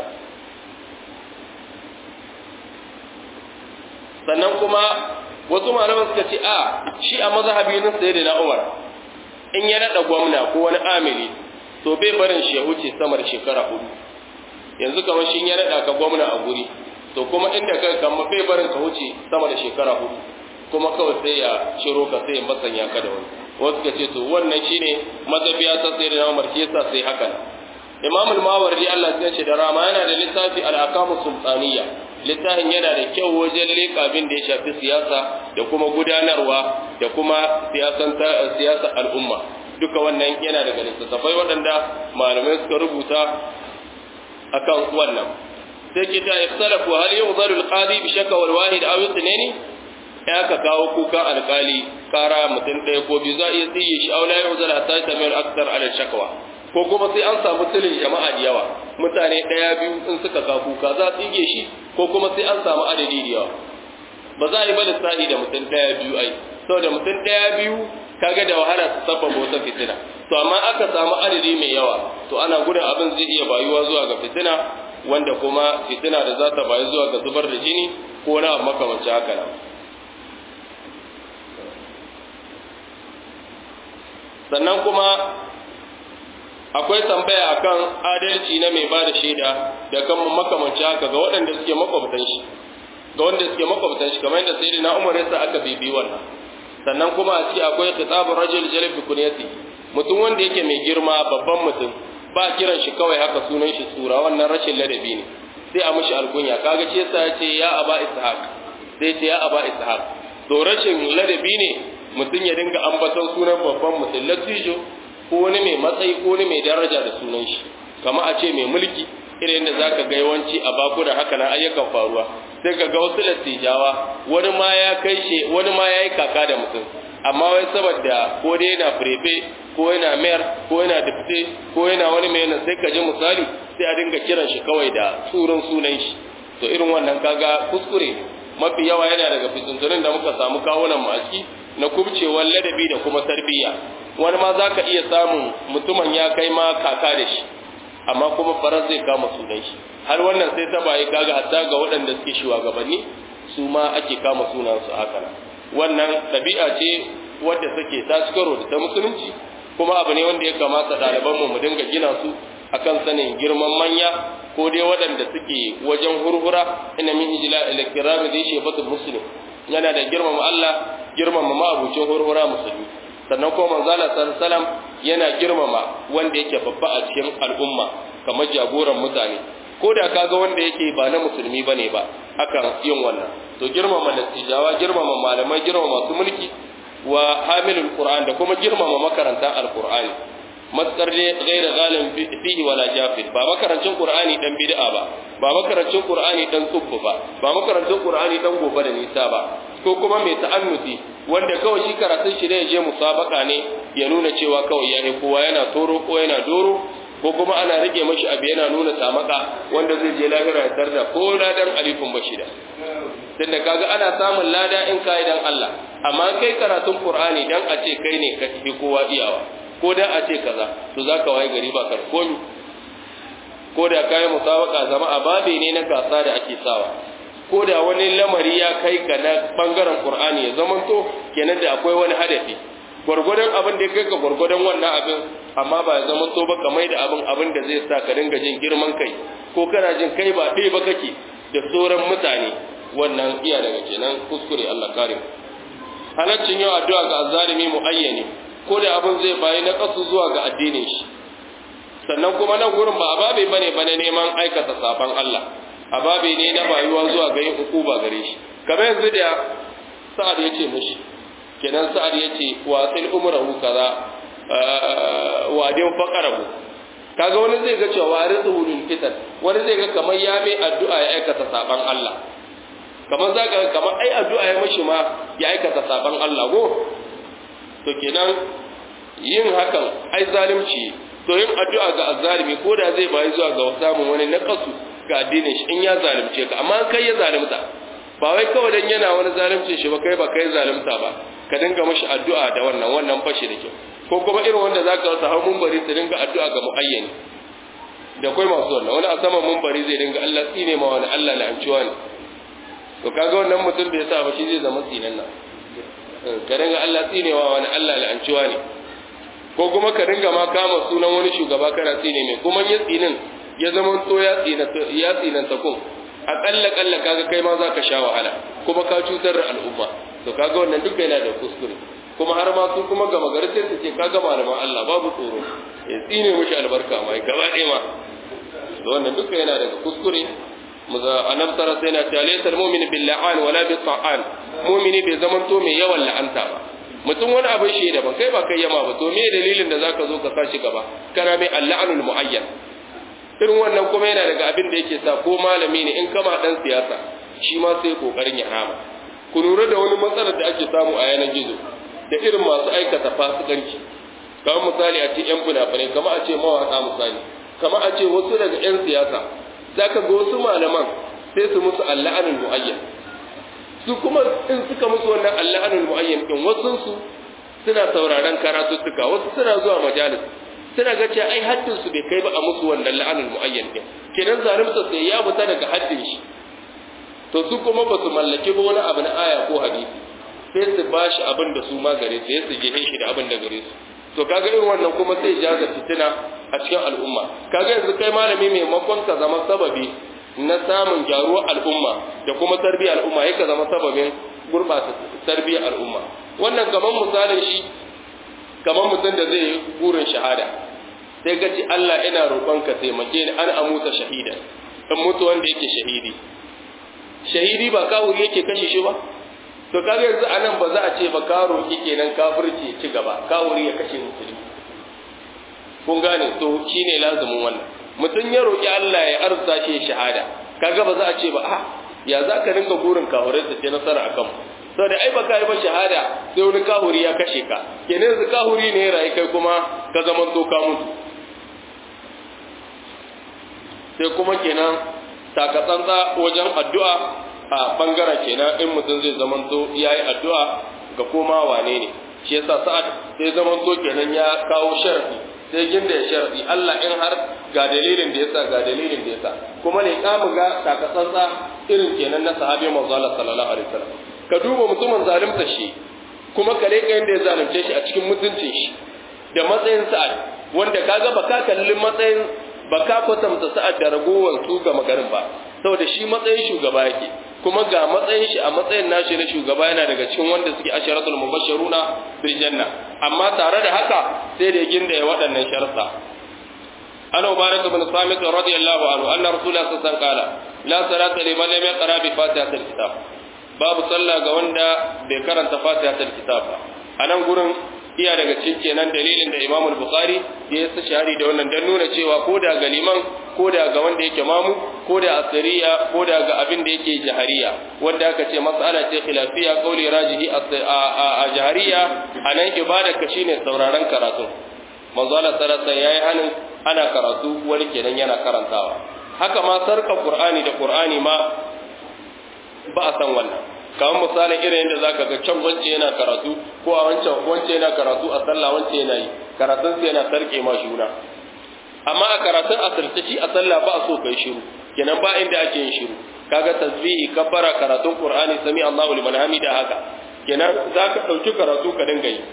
sannan kuma wasu malaman suka ce a shi a mazhabi na sai da Umar in ya nada gwamna ko wani amiri to bai barin shi ya huce samar shekara hudu yanzu kamar shi ya nada ka gwamna a guri to kuma inda kai kama bai barin ka wuce sama da shekara hudu kuma kawai sai ya shiro ka sai ya masanya ka da wani wasu ka ce to wannan shine mazabiya ta sai da Umar shi yasa sai haka Imam al-Mawardi Allah ya ce da rama yana da littafi al-Ahkam sultaniya littafin yana da kyau wajen leƙa abin da ya shafi siyasa da kuma gudanarwa da kuma siyasar al'umma duka wannan yana daga littattafai waɗanda malamai suka rubuta akan wannan sai kita ikhtalafu hal yuhdaru al-qadi bi shakka wal wahid aw ithnaini ya ka kawo kuka alƙali kara mutum ɗaya ko biyu za a iya tsiye shi aula ya uzala hatta ta mai aktar ala shakwa ko kuma sai an samu tilin jama'a da yawa mutane ɗaya biyu in suka ka kuka za a tsige shi ko kuma sai an samu adadi da yawa ba za a yi ba lissafi da mutum ɗaya biyu ai saboda mutum ɗaya biyu kaga da wahala su sabbaba wata fitina to amma aka samu adadi mai yawa to ana gudun abin zai iya bayuwa zuwa ga fitina wanda kuma fitina da za ta bayu zuwa ga zubar da jini ko na makamancin haka nan sannan kuma akwai tambaya akan adalci na mai ba da shaida da kan makamanci haka ga waɗanda suke makwabtan shi ga wanda suke makwabtan shi kamar yadda sai na umar yasa aka bibi wannan sannan kuma a ciki akwai kitabun rajul jalib bi kunyati mutum wanda yake mai girma babban mutum ba kiran shi kawai haka sunan shi tsura wannan rashin ladabi ne sai a mishi alkunya kaga ce yasa ya ce ya aba ishaq sai ce ya aba ishaq to rashin ladabi ne mutum ya dinga ambaton sunan babban mutum latijo ko wani mai matsayi ko wani mai daraja da sunan shi kama a ce mai mulki irin da zaka ga yawanci a baku da haka nan ayyukan faruwa sai ka ga wasu latijawa wani ma ya kai shi wani ma ya yi kaka da mutum amma wai saboda ko dai yana prefe ko yana mayor ko yana dipte ko yana wani mai yana sai ka ji misali sai a dinga kiran shi kawai da tsurin sunan shi to irin wannan kaga kuskure mafi yawa yana daga fitintunin da muka samu kawunan mu a ciki na kubcewar ladabi da kuma tarbiyya wani ma za ka iya samun mutumin ya kai ma kaka da shi amma kuma farar zai kama sunan shi har wannan sai ta bayi kaga hatta ga waɗanda suke shugabanni su ma ake kama sunan su haka nan wannan ɗabi'a ce wadda take ta cikaro da ta musulunci kuma abu ne wanda ya kamata ɗalibanmu mu dinga gina su akan sanin girman manya ko dai waɗanda suke wajen hurhura ina min ijla ila kirami zai shefatul muslim yana da girmama Allah girmama ma'abucin hurhura musulmi sannan kuma manzo Allah sallallahu yana girmama wanda yake babba a cikin al'umma kamar jagoran mutane ko da kaga wanda yake ba na musulmi bane ba akan yin wannan to girmama natijawa girmama malamai girmama masu mulki wa hamilul qur'an da kuma girmama makarantan alqur'ani matsar ne gaira galin fihi wala jafir ba makarancin qur'ani dan bid'a ba ba makarancin qur'ani dan tsubbu ba ba makarancin qur'ani dan gobe da nisa ba ko kuma mai ta'annuti wanda kawai shi karatun shi ne je musabaka ne ya nuna cewa kawai ya kowa yana toro ko yana doro ko kuma ana rike mashi abu yana nuna tamaka wanda zai je lahira ya tarda ko ladan alifin bashida dan da kaga ana samun lada in kai dan Allah amma kai karatun qur'ani dan a ce kai ne ka fi kowa iyawa ko da a ce kaza to za ka waye gari ba ka komi ko da kayan musabaka zama a babe ne na gasa da ake sawa ko da wani lamari ya kai ga na bangaren qur'ani ya zama to kenan da akwai wani hadafi gwargwadon abin da ya kai ka gwargwadon wannan abin amma ba ya zama to ba ka mai da abin abin da zai sa ka dinga jin girman kai ko kana jin kai ba ɗaya ba kake da sauran mutane wannan iya daga kenan kuskure Allah kare halaccin yau addu'a ga azzalimi muayyani ko da abin zai bayi na kasu zuwa ga addinin shi sannan kuma nan gurin ba ababe bane bane neman aikata saban Allah ababe ne na bayuwa zuwa ga yin hukuma gare shi kamar yanzu da sa'ad yace mishi kenan sa'ad yace wa sil umrahu kaza wa din faqarahu kaga wani zai ga cewa warithu lil fitan wani zai ga kamar ya mai addu'a ya aikata saban Allah kamar zaka kamar ai addu'a ya mishi ma ya aikata saban Allah go to kenan yin hakan ai zalunci to yin addu'a ga azzalimi ko da zai bayi zuwa ga samun wani naqasu ga addinin shi in ya zalunce ka amma kai ya zalunta ba wai kawai dan yana wani zalunci shi ba kai ba kai zalunta ba ka dinga mishi addu'a da wannan wannan fashi da kyau ko kuma irin wanda zaka rasa har munbari su dinga addu'a ga muayyani da kai masu wannan wani a saman munbari zai dinga Allah tsine ma wani Allah la'anciwa ne to kaga wannan mutum bai sa ba shi zai zama tsinan nan ka dinga Allah tsinewa wani Allah la'anciwa ne ko kuma ka dinga ma kama sunan wani shugaba kana tsine mai kuma ya tsinin ya zama to ya tsina ya tsinan ta kun akalla kalla kaga kai ma za ka sha wahala kuma ka cutar da al'umma to kaga wannan duka yana da kuskure kuma har ma su kuma gama gari sai su ce kaga malaman Allah babu tsoro ya tsine mishi albarka mai gaba ɗaya ma to wannan duka yana daga kuskure muza annabi sallallahu alaihi wasallam ya ce mu'min bil la'an wala bil ta'an mu'mini bai zaman to mai yawan la'anta ba mutum wani abin shi da ba kai ba kai yama ba to me dalilin da zaka zo ka sashi gaba kana mai al-la'nul muayyan irin wannan kuma yana daga abin da yake sa ko malami ne in kama dan siyasa shi ma sai kokarin ya rama ku lura da wani matsalar da ake samu a yanar gizo da irin masu aikata fasikanci kamar misali a ce yan fina-finai kamar a ce mawaƙa misali kamar a ce wasu daga yan siyasa zaka ga wasu malaman sai su musu allah'anul mu'ayyan su kuma in suka musu wannan allah'anul mu'ayyan din wasu su suna sauraron karatuttuka wasu suna zuwa majalis suna ga cewa ai haddin su bai kai ba a musu wannan la'anul mu'ayyan din kenan zalimta sai ya fita daga haddin shi to su kuma ba su mallaki ba wani abu na aya ko hadisi sai su ba shi abin da su ma gare su sai su je shi da abin da gare su to kaga irin wannan kuma sai jaza fitina a cikin al'umma kaga yanzu kai malami maimakon ka zama sababi na samun gyaruwar al'umma da kuma tarbiyyar al'umma yake zama sababin gurɓata tarbiyyar al'umma wannan kamar misalin shi kamar mutum da zai yi burin shahada sai ka ci Allah ina roƙonka taimake ni an amuta shahida in mutu wanda yake shahidi shahidi ba kawuri yake kashe shi ba to kaga yanzu anan ba za a ce ba ka roƙi kenan kafirci ci gaba kawuri ya kashe musulmi kun gane to shine lazumin wannan mutum ya roƙi Allah ya arzuta shi shahada kaga ba za a ce ba a ya za ka rinka burin kahurai su ce nasara akan mu sau da ai ba ka yi ba shahada sai wani kahuri ya kashe ka kenan yanzu kahuri ne ya rayu kai kuma ka zama to ka mutu sai kuma kenan takatsantsa wajen addu'a a bangaren kenan in mutum zai zama to ya yi addu'a ga koma wane ne shi yasa sa'ad sai zama to kenan ya kawo sharafi sai ginda ya sharafi Allah in har ga dalilin da yasa ga dalilin da yasa kuma ne ka ga takatsantsa irin kenan na sahabi manzo Allah sallallahu alaihi wasallam ka duba mutumin zalimta shi kuma ka leka yadda ya zalunce shi a cikin mutuncin shi da matsayin sa'ad wanda kaga ba ka kalli matsayin ba ka kwatanta sa'ad da ragowar su ga magarin ba saboda shi matsayin shugaba yake kuma ga matsayin shi a matsayin nashi na shugaba yana daga cikin wanda suke asharatul mubashshiruna bil janna amma tare da haka sai da ginda ya waɗannan sharsa ana ubarak ibn samit radiyallahu anhu anna rasulullah sallallahu alaihi wasallam qala la salata liman lam yaqra bi fatihatil kitab babu sallah ga wanda bai karanta fatihatul kitab ba anan gurin iya daga cikin kenan dalilin da Imam Bukhari ya yi shahari da wannan dan nuna cewa ko da ga liman ko da ga wanda yake mamu ko da asiriya ko da ga abin da yake jahariya wanda aka ce mas'ala ce khilafiya qauli rajihi a jahariya anan ibada ka shine sauraron karatu manzo Allah sallallahu yayi hanin ana karatu wani kenan yana karantawa haka ma sarka Qur'ani da Qur'ani ma ba a san wannan kamar misalin irin yadda zaka ga can wance yana karatu ko a wancan wance yana karatu a sallah wance yana yi karatun sai yana sarke ma juna amma a karatun asirce shi a sallah ba a so kai shiru kenan ba inda ake yin shiru kaga tasbihi kabbara karatun qur'ani sami Allahu liman hamida haka kenan zaka dauki karatu ka dinga yi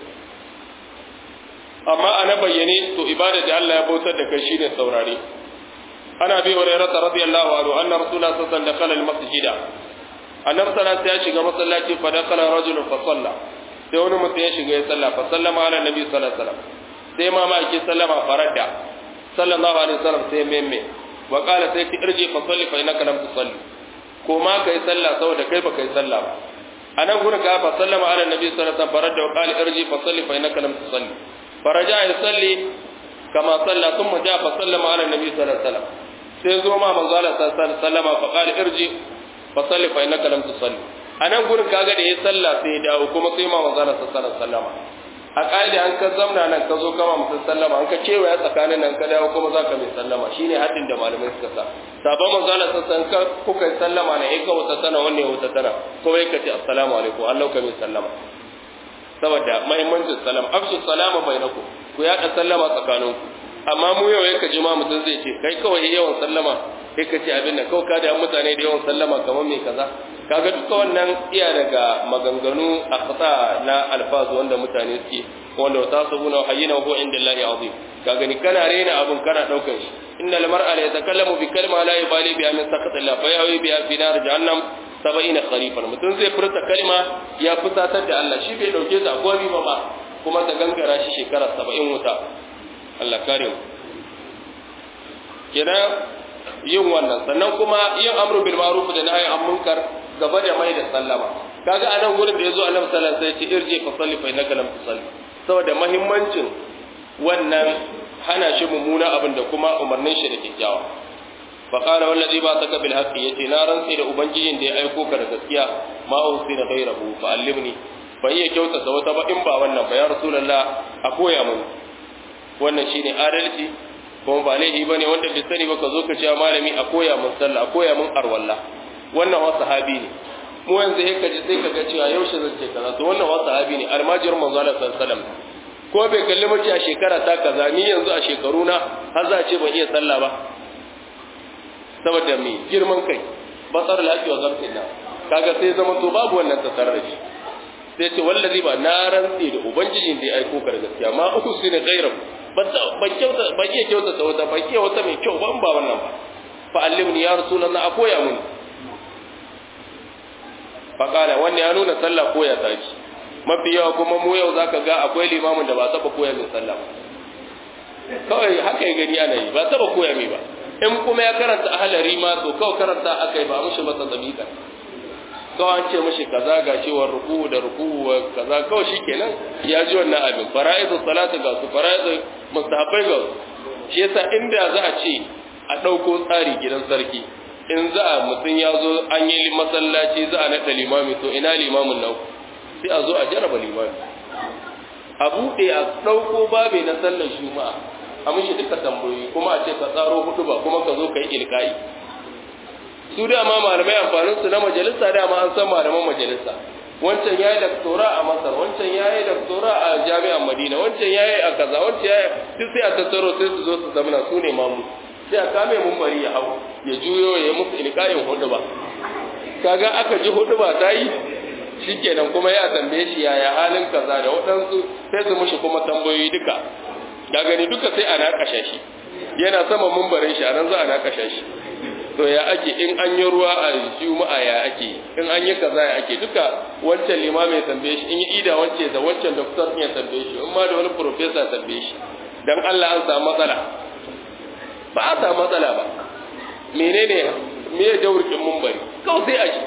amma ana bayyane to ibada da Allah ya bautar da kai shine saurare ana bi hurairah radiyallahu anhu anna rasulullah sallallahu alaihi wasallam dakhala al-masjida annabi sallallahu ya shiga masallaci fa dakala rajulun fa salla sai wani mutum ya shiga ya salla fa sallama ala nabi sallallahu alaihi wasallam sai ma ma ki sallama faradda sallallahu alaihi wasallam sai memme wa qala sai ki irji fa salli fa innaka lam tusalli ko ma kai salla saboda kai ba kai salla ba anan gurin ga fa sallama ala nabi sallallahu alaihi wasallam faradda wa qala irji fa salli fa innaka lam tusalli faraja ya salli kama salla thumma ja fa sallama ala nabi sallallahu alaihi wasallam sai zo ma manzo Allah sallallahu alaihi wasallam fa qala irji fasalli fa innaka lam tusalli anan gurin kaga da ya salla sai ya dawo kuma sai ma manzo Allah sallallahu alaihi wasallam a kaida an ka zamna nan ka zo kama mutum sallama an ka cewa ya tsakanin nan ka dawo kuma zaka mai sallama shine haddin da malamai suka sa sabon manzo Allah sallallahu alaihi kuka yi sallama ne in ka wata tana wanne wata tana kuma yake ce assalamu alaikum Allah ka mai sallama saboda muhimmancin salam afshu salama bainakum ku yaɗa sallama tsakaninku amma mu yau yake ji ma mutum zai ce kai kawai yawan sallama sai ka ce abin da kawai ka da mutane da yawan sallama kamar mai kaza kaga duka wannan iya daga maganganu a kasa na alfazu wanda mutane suke wanda ta sabuna hayyina hu inda Allah azim kaga ni kana rena abun kana daukar shi inna al-mar'a la yatakallamu bi kalma la yubali biha min saqat Allah fa yawi biha fi nar jahannam 70 kharifan mutum zai furta kalma ya fusatar da Allah shi bai dauke ta gobi ba ba kuma ta gangara shi shekara 70 wuta Allah kare mu kenan yin wannan sannan kuma yin amru bil ma'ruf da nahyi an munkar gaba da mai da sallama kaga anan gurin da yazo Annabi sallallahu alaihi wasallam sai ya ce irji fa salli fa innaka lam tusalli saboda muhimmancin wannan hana shi mummuna abin da kuma umarnin shi da kyakkyawa fa qala wallazi ba saka bil haqqi yace na rantsi da ubangijin da ya aiko ka da gaskiya ma usi da ghairahu fa allimni fa iya kyautata wata ba in ba wannan ba ya rasulullah a koya mun wannan shine adalci kuma ba laifi bane wanda bai sani ba ka zo ka ce malami a koya mun sallah a koya mun arwalla wannan wa sahabi ne mu yanzu sai ka ji sai ka ga cewa yaushe zan ce kaza to wannan wa sahabi ne almajirin manzo Allah sallallahu alaihi wasallam ko bai kalli mace a shekara ta kaza ni yanzu a shekaru na har za a ce ban iya sallah ba saboda me girman kai basar lafi wa zamtin na kaga sai zama to babu wannan tasarar shi sai ce wallazi ba na rantsi da ubangijin da ya aiko ka da gaskiya ma uku su ne gairam ban kyauta ban iya kyauta ta wata ban iya wata mai kyau ban ba wannan ba fa allimni ya rasulullah a koya mun fa kana wannan ya nuna sallah koya ta ki mafi yawa kuma mu yau zaka ga akwai limamin da ba taba koya min sallah ba kawai haka ya gani ana yi ba taba koya mai ba in kuma ya karanta ahalari ma to kawai karanta akai ba mushi masa zabika kawai an ce mushi kaza ga cewar ruku da ruku kaza kawai shikenan ya ji wannan abin fara'idu salatu ga su fara'idu mustahabbai ga su shi yasa inda za a ce a ɗauko tsari gidan sarki in za a mutum ya zo an yi masallaci za a naɗa limami to ina limamin nan sai a zo a jaraba limami a buɗe a ɗauko babe na sallar juma'a a mishi duka tambayoyi kuma a ce ka tsaro hudu ba kuma ka zo ka yi ilka'i su dama malamai amfanin su na majalisa dama an san malaman majalisa wancan yayi doktora a Masar wancan yayi doktora a Jami'ar Madina wancan yayi a kaza wancan yayi duk sai a tattaro sai su zo su zamana su ne mamu sai a kame mun bari ya hau ya juyo ya yi musu ilka'in hudu ba kaga aka ji hudu ba ta yi shikenan kuma ya tambaye shi yaya halin kaza da waɗansu sai su mushi kuma tambayoyi duka ga gani duka sai a nakasha shi yana sama mumbarin shi a nan za a nakasha shi to ya ake in an yi ruwa a juma'a ya ake in an yi kaza ya ake duka wancan limami ya tambaye shi in yi ida wance da wancan doktor ya tambaye shi in ma da wani professor ya tambaye shi dan Allah an samu matsala ba a samu matsala ba menene me ya daurkin mumbari kawai sai a shi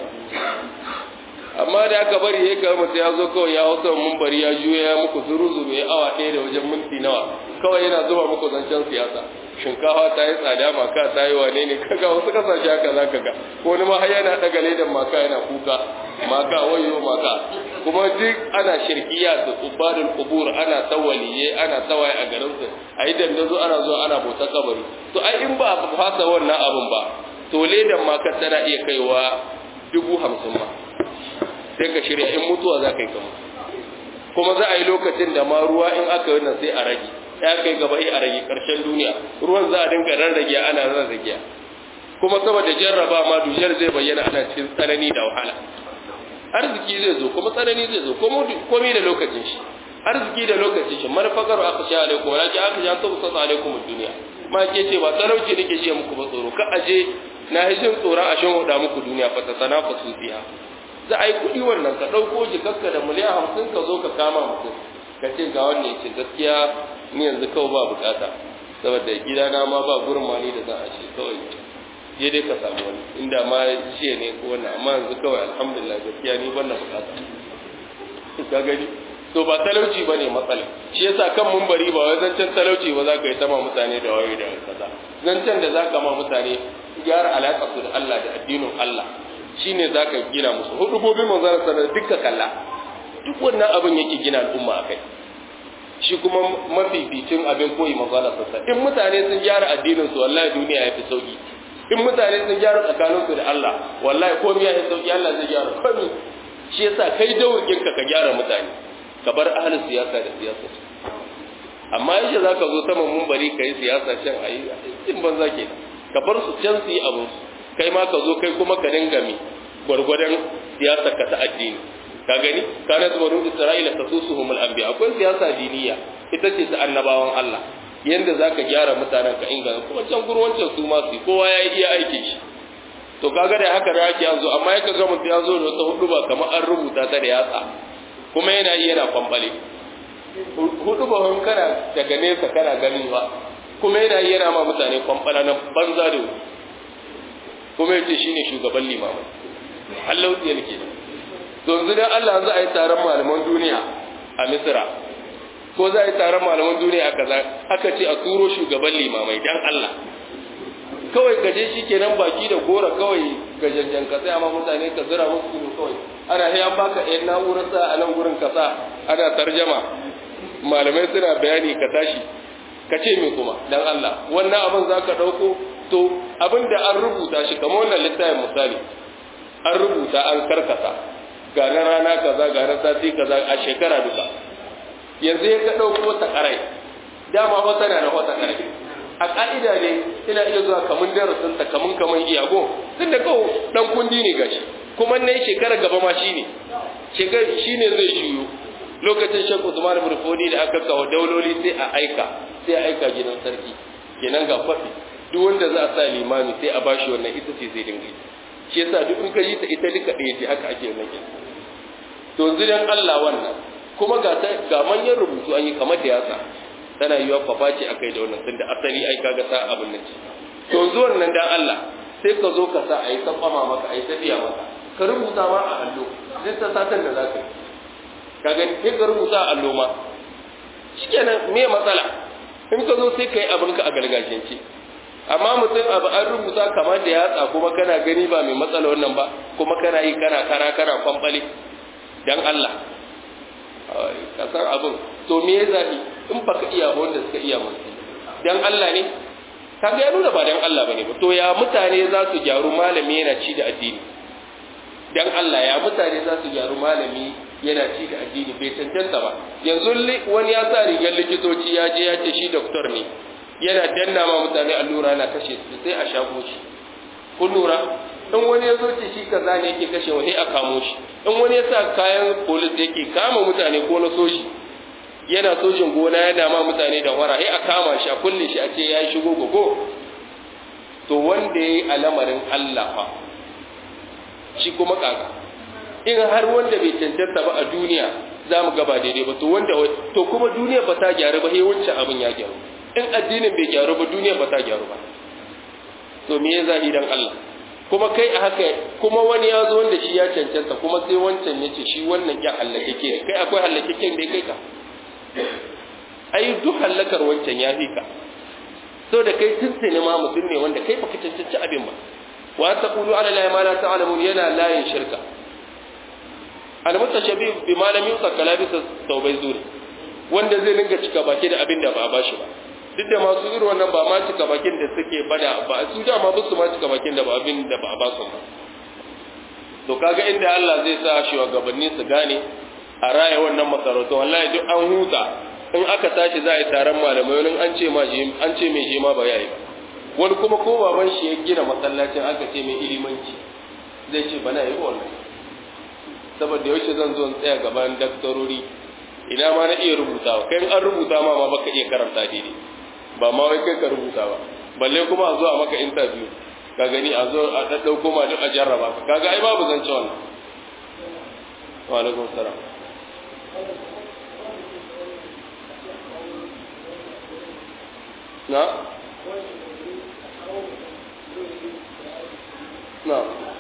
amma da aka bari ya ga mutum ya zo kawai ya hausa mumbari ya juya ya muku zuru zuru ya awa ɗaya da wajen minti nawa kawai yana zuba muku zancen siyasa shinkafa ta yi tsada maka ta yi wane ne kaga wasu kasashe haka za ka ga wani ma har yana daga ledan maka yana kuka maka wayo maka kuma duk ana shirkiya da ubadul kubur ana tawaliye ana tawaye a garin su a yi dandazo ana zuwa ana bauta kabari to ai in ba a fasa wannan abin ba to ledan maka tana iya kaiwa dubu hamsin ma sai ka shirya in mutuwa za ka yi kama kuma za a yi lokacin da ma ruwa in aka yi nan sai a rage ya kai gaba a rage ƙarshen duniya ruwan za a dinga rarrage ana rarrage kuma saboda jarraba ma dujar zai bayyana ana cikin tsanani da wahala arziki zai zo kuma tsanani zai zo komai da lokacin shi arziki da lokacin shi marfakar aka sha alaikum wala ki aka sha ta kusa alaikum duniya ma ke ce ba talauci nake ji muku ba tsoro ka aje na hijin tsoron a shan huda muku duniya fa ta sana fa su fiha za a yi kuɗi wannan ka ɗauko jikarka da miliyan hamsin ka zo ka kama mutum ka ce ga wannan ce gaskiya ni yanzu kawai ba bukata saboda gidana ma ba gurin mani da za a ce kawai je dai ka samu wani inda ma ce ne ko wannan amma yanzu kawai alhamdulillah gaskiya ni ban na bukata ka gani to ba talauci ba ne matsala shi yasa kan mumbari ba wai zancen talauci ba za ka yi sama mutane da wayo da kaza zancen da za ka ma mutane gyara alaƙa su da Allah da addinin Allah shine za ka gina musu hudubobin manzara sanar duka kalla duk wannan abin yake gina al'umma a kai shi kuma mafificin abin koyi manzara sassa in mutane sun gyara addinin su wallahi duniya ya fi sauki in mutane sun gyara tsakanin su da Allah wallahi komai ya fi sauki Allah zai gyara komai shi yasa kai dawurkin ka ka gyara mutane ka bar ahlus siyasa da siyasa amma yace zaka zo saman mumbari kai siyasa can ayi in banza kenan ka bar su can su yi abin su kai ma ka zo kai kuma ka dinga mi gwargwadon siyasar ka ta addini ka gani kana zuwa isra'ila ta susuhum al-anbiya akwai siyasa diniya ita ce ta annabawan Allah yanda zaka gyara mutanen ka inganta kuma can gurwancin su ma su kowa ya iya aikin shi to kaga da haka da ake yanzu amma ya kaga mutum ya zo da wata hudu ba kamar an rubuta ta da yatsa kuma yana iya yana kwambale hudu ba hun kana daga nesa kana gani ba kuma yana iya yana ma mutane kwambala na banza da wuri kuma yace shine shugaban limamai Allah ya nake to yanzu dan Allah za a yi taron malaman duniya a Misra ko za a yi taron malaman duniya a kaza aka ce a turo shugaban limamai dan Allah kawai gaje shi kenan baki da gora kawai gajanjan ka sai amma mutane ka zira musu ido kawai ana sai an baka ɗayan na'urar sa a nan gurin ka sa ana tarjama malamai suna bayani ka tashi ka ce me kuma dan Allah wannan abin za ka ɗauko to abin da an rubuta shi kamar wannan littafin misali an rubuta an karkata ga na rana kaza ga na sati kaza a shekara duka yanzu ya ka ɗauko ta ƙarai dama fa tana da wata ƙarai a ƙa'ida ne ina iya zuwa kamun darasin ta kamun kamun iyago tun da kawo ɗan kundi ne gashi kuma ne shekara gaba ma shi ne shekara shi ne zai shiyo lokacin shan usman burfodi da aka kawo dauloli sai a aika sai a aika gidan sarki kenan ga kwafi duk wanda za a sa limami sai a bashi wannan ita ce zai dinga shi yasa duk in ka yi ta ita duka ɗaya ce haka ake wannan kenan to yanzu dan Allah wannan kuma ga ga manyan rubutu an yi kamar da yatsa tana yiwa kwafa ce akai da wannan tunda asali ai kaga sa abin nan ce to yanzu wannan dan Allah sai ka zo ka sa ayi tsama maka ayi tafiya maka ka rubuta ma a allo sai ta satan da zaka yi ka gani sai ka rubuta a allo ma shikenan me matsala in ka zo sai ka yi abinka a gargajiyance amma mutum abu an rubuta kamar da yatsa kuma kana gani ba mai matsala wannan ba kuma kana yi kana kara kana kwamfale dan Allah kasar abin to me ya zafi in baka iya ba wanda suka iya musu dan Allah ne kaga ya nuna ba dan Allah bane ba to ya mutane za su gyaru malami yana ci da addini dan Allah ya mutane za su gyaru malami yana ci da addini bai cancanta ba yanzu wani ya sa rigar likitoci ya je ya ce shi doktor ne yana danna ma mutane allura na kashe su sai a shago shi kun lura in wani ya zo ce shi kaza ne yake kashe wani a kamo shi in wani ya sa kayan polis yake kama mutane ko na soji yana sojin gona yana ma mutane da wara sai a kama shi a kulle shi a ce ya yi shigo gogo to wanda ya yi alamarin Allah fa shi kuma kaka in har wanda bai cancanta ba a duniya za mu gaba daidai ba to wanda to kuma duniya ba ta gyaru ba sai wancan abin ya gyaru in addinin bai gyaru ba duniya ba ta gyaru ba to me ya zahi dan Allah kuma kai a haka kuma wani ya zo wanda shi ya cancanta kuma sai wancan ya ce shi wannan ya hallakeke ne kai akwai hallakeken da ya kai ka ai duk hallakar wancan ya fi ka so da kai tuntuni ma mutum ne wanda kai baka cancanci abin ba wa taqulu ala la ma la ta'lamun yana layin shirka al mutashabbi bi ma lam yusa kalabisa tawbai zuri wanda zai dinga cika baki da abin da ba a bashi ba duk da masu irin wannan ba ma cika bakin da suke bada ba su da ma su ma cika bakin da ba abin da ba a ba su ba to kaga inda Allah zai sa shugabanni su gane a raya wannan masarautu wallahi duk an huta in aka tashi za a yi taron malamai wani an ce ma an ce mai je ma ba yayi ba wani kuma ko baban shi ya gina masallacin aka ce mai ilimanci zai ce bana yi wannan saboda yaushe zan zo in tsaya gaban daktarori ina ma na iya rubutawa kai an rubuta ma ma baka iya karanta daidai ba ma wai kai ka rubuta ba balle kuma a zo a maka interview ka gani a zo a daddauko ma duk a jarraba ka kaga ai babu zance wannan wa alaikum salam na na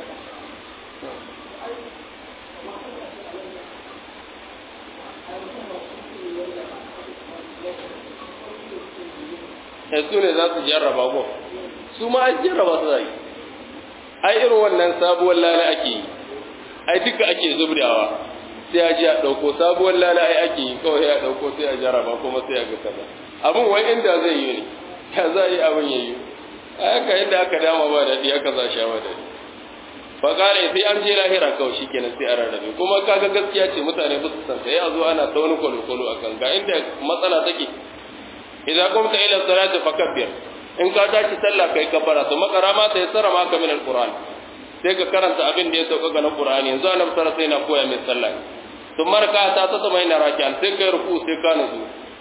su ne za su jarraba ko su ma an jarraba su zai ai irin wannan sabuwar lala ake yi ai duka ake zubdawa sai a ji a ɗauko sabuwar lala ai ake yi kawai a ɗauko sai a jarraba kuma sai a ga kaza abin wai inda zai yi ne ya za a yi abin ya yi a haka yadda aka dama ba daɗi aka za sha ba daɗi fa kare sai an je lahira kawai shi kenan sai a rarrabe kuma kaga gaskiya ce mutane ba su san sai a zo ana ta wani kwalo-kwalo a kan ga inda matsala take idza qumta ila salati fakabbir in ka tashi sallah kai kabbara to makara ma ta yassara maka min alquran sai ka karanta abin da ya sauka ga qur'ani yanzu annabi sallallahu alaihi wasallam koya mai sallah to marka ta ta zama ina raki'an sai kai ruku sai ka nuzu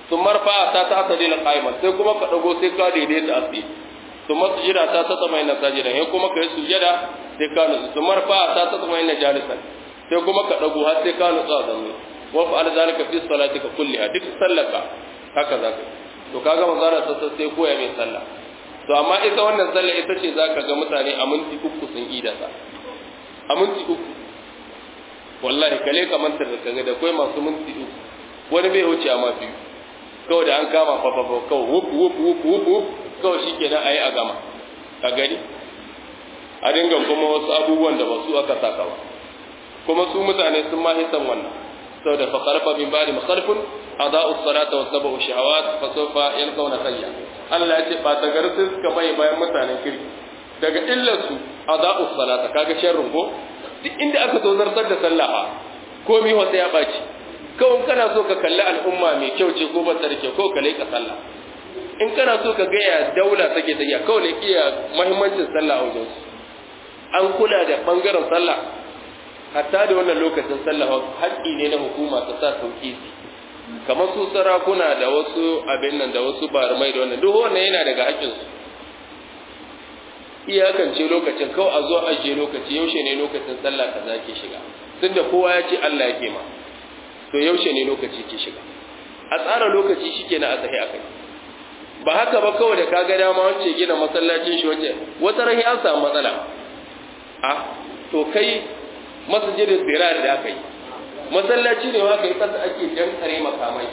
sun marfa ta ta ta dina qa'iman sai kuma ka dago sai ka daidaita a tsaye sun masjida ta ta tsama ina sajida sai kuma ka yi sujada sai ka nutsu sun marfa ta ta tsama ina jalisan sai kuma ka dago har sai ka nutsu a zanne wa fa'al zalika fi salatika kulliha duk sallaka haka zaka to kaga manzara sassa sai koya mai sallah to amma ita wannan sallah ita ce zaka ga mutane a minti uku sun ida ta a minti uku wallahi kale ka mantar da kaga da kai masu minti uku wani bai wuce amma biyu kawai da an kama fa fa fa kawai wup wup wup wup wup kawai shikenan ayi a gama ka gani a dinga kuma wasu abubuwan da ba su aka saka ba kuma su mutane sun ma hisan wannan saboda fa qarfa min ba'di makhalfun adau as-salata wa sabu shahawat fa sawfa yalqawna sayya Allah ya ce ba ta garsu suka mai bayan mutanen kirki daga illar su adau as-salata kaga sharrin ko duk inda aka zo zartar da sallah fa komai wanda ya baci kawai kana so ka kalli al'umma mai kyau ce ko ba ta da kyau ko ka leƙa sallah in kana so ka ga ya daula take tafiya kawai ne iya muhimmancin sallah a wajen su an kula da bangaren sallah hatta da wannan lokacin sallah haƙƙi ne na hukuma ta sa sauki kamar su sarakuna da wasu abin nan da wasu barmai da wannan duk wannan yana daga haƙƙin su iyakance lokacin kawai a zo ajiye lokaci yaushe ne lokacin sallah kaza ke shiga tunda kowa ya ce Allah yake ma to yaushe ne lokaci ke shiga a tsara lokaci shikenan a sahi akai ba haka ba kawai da kaga dama wance gina masallacin shi wace wata ran ya samu matsala a to kai masjidin dirar da aka yi masallaci ne aka yi kasa ake jan kare makamai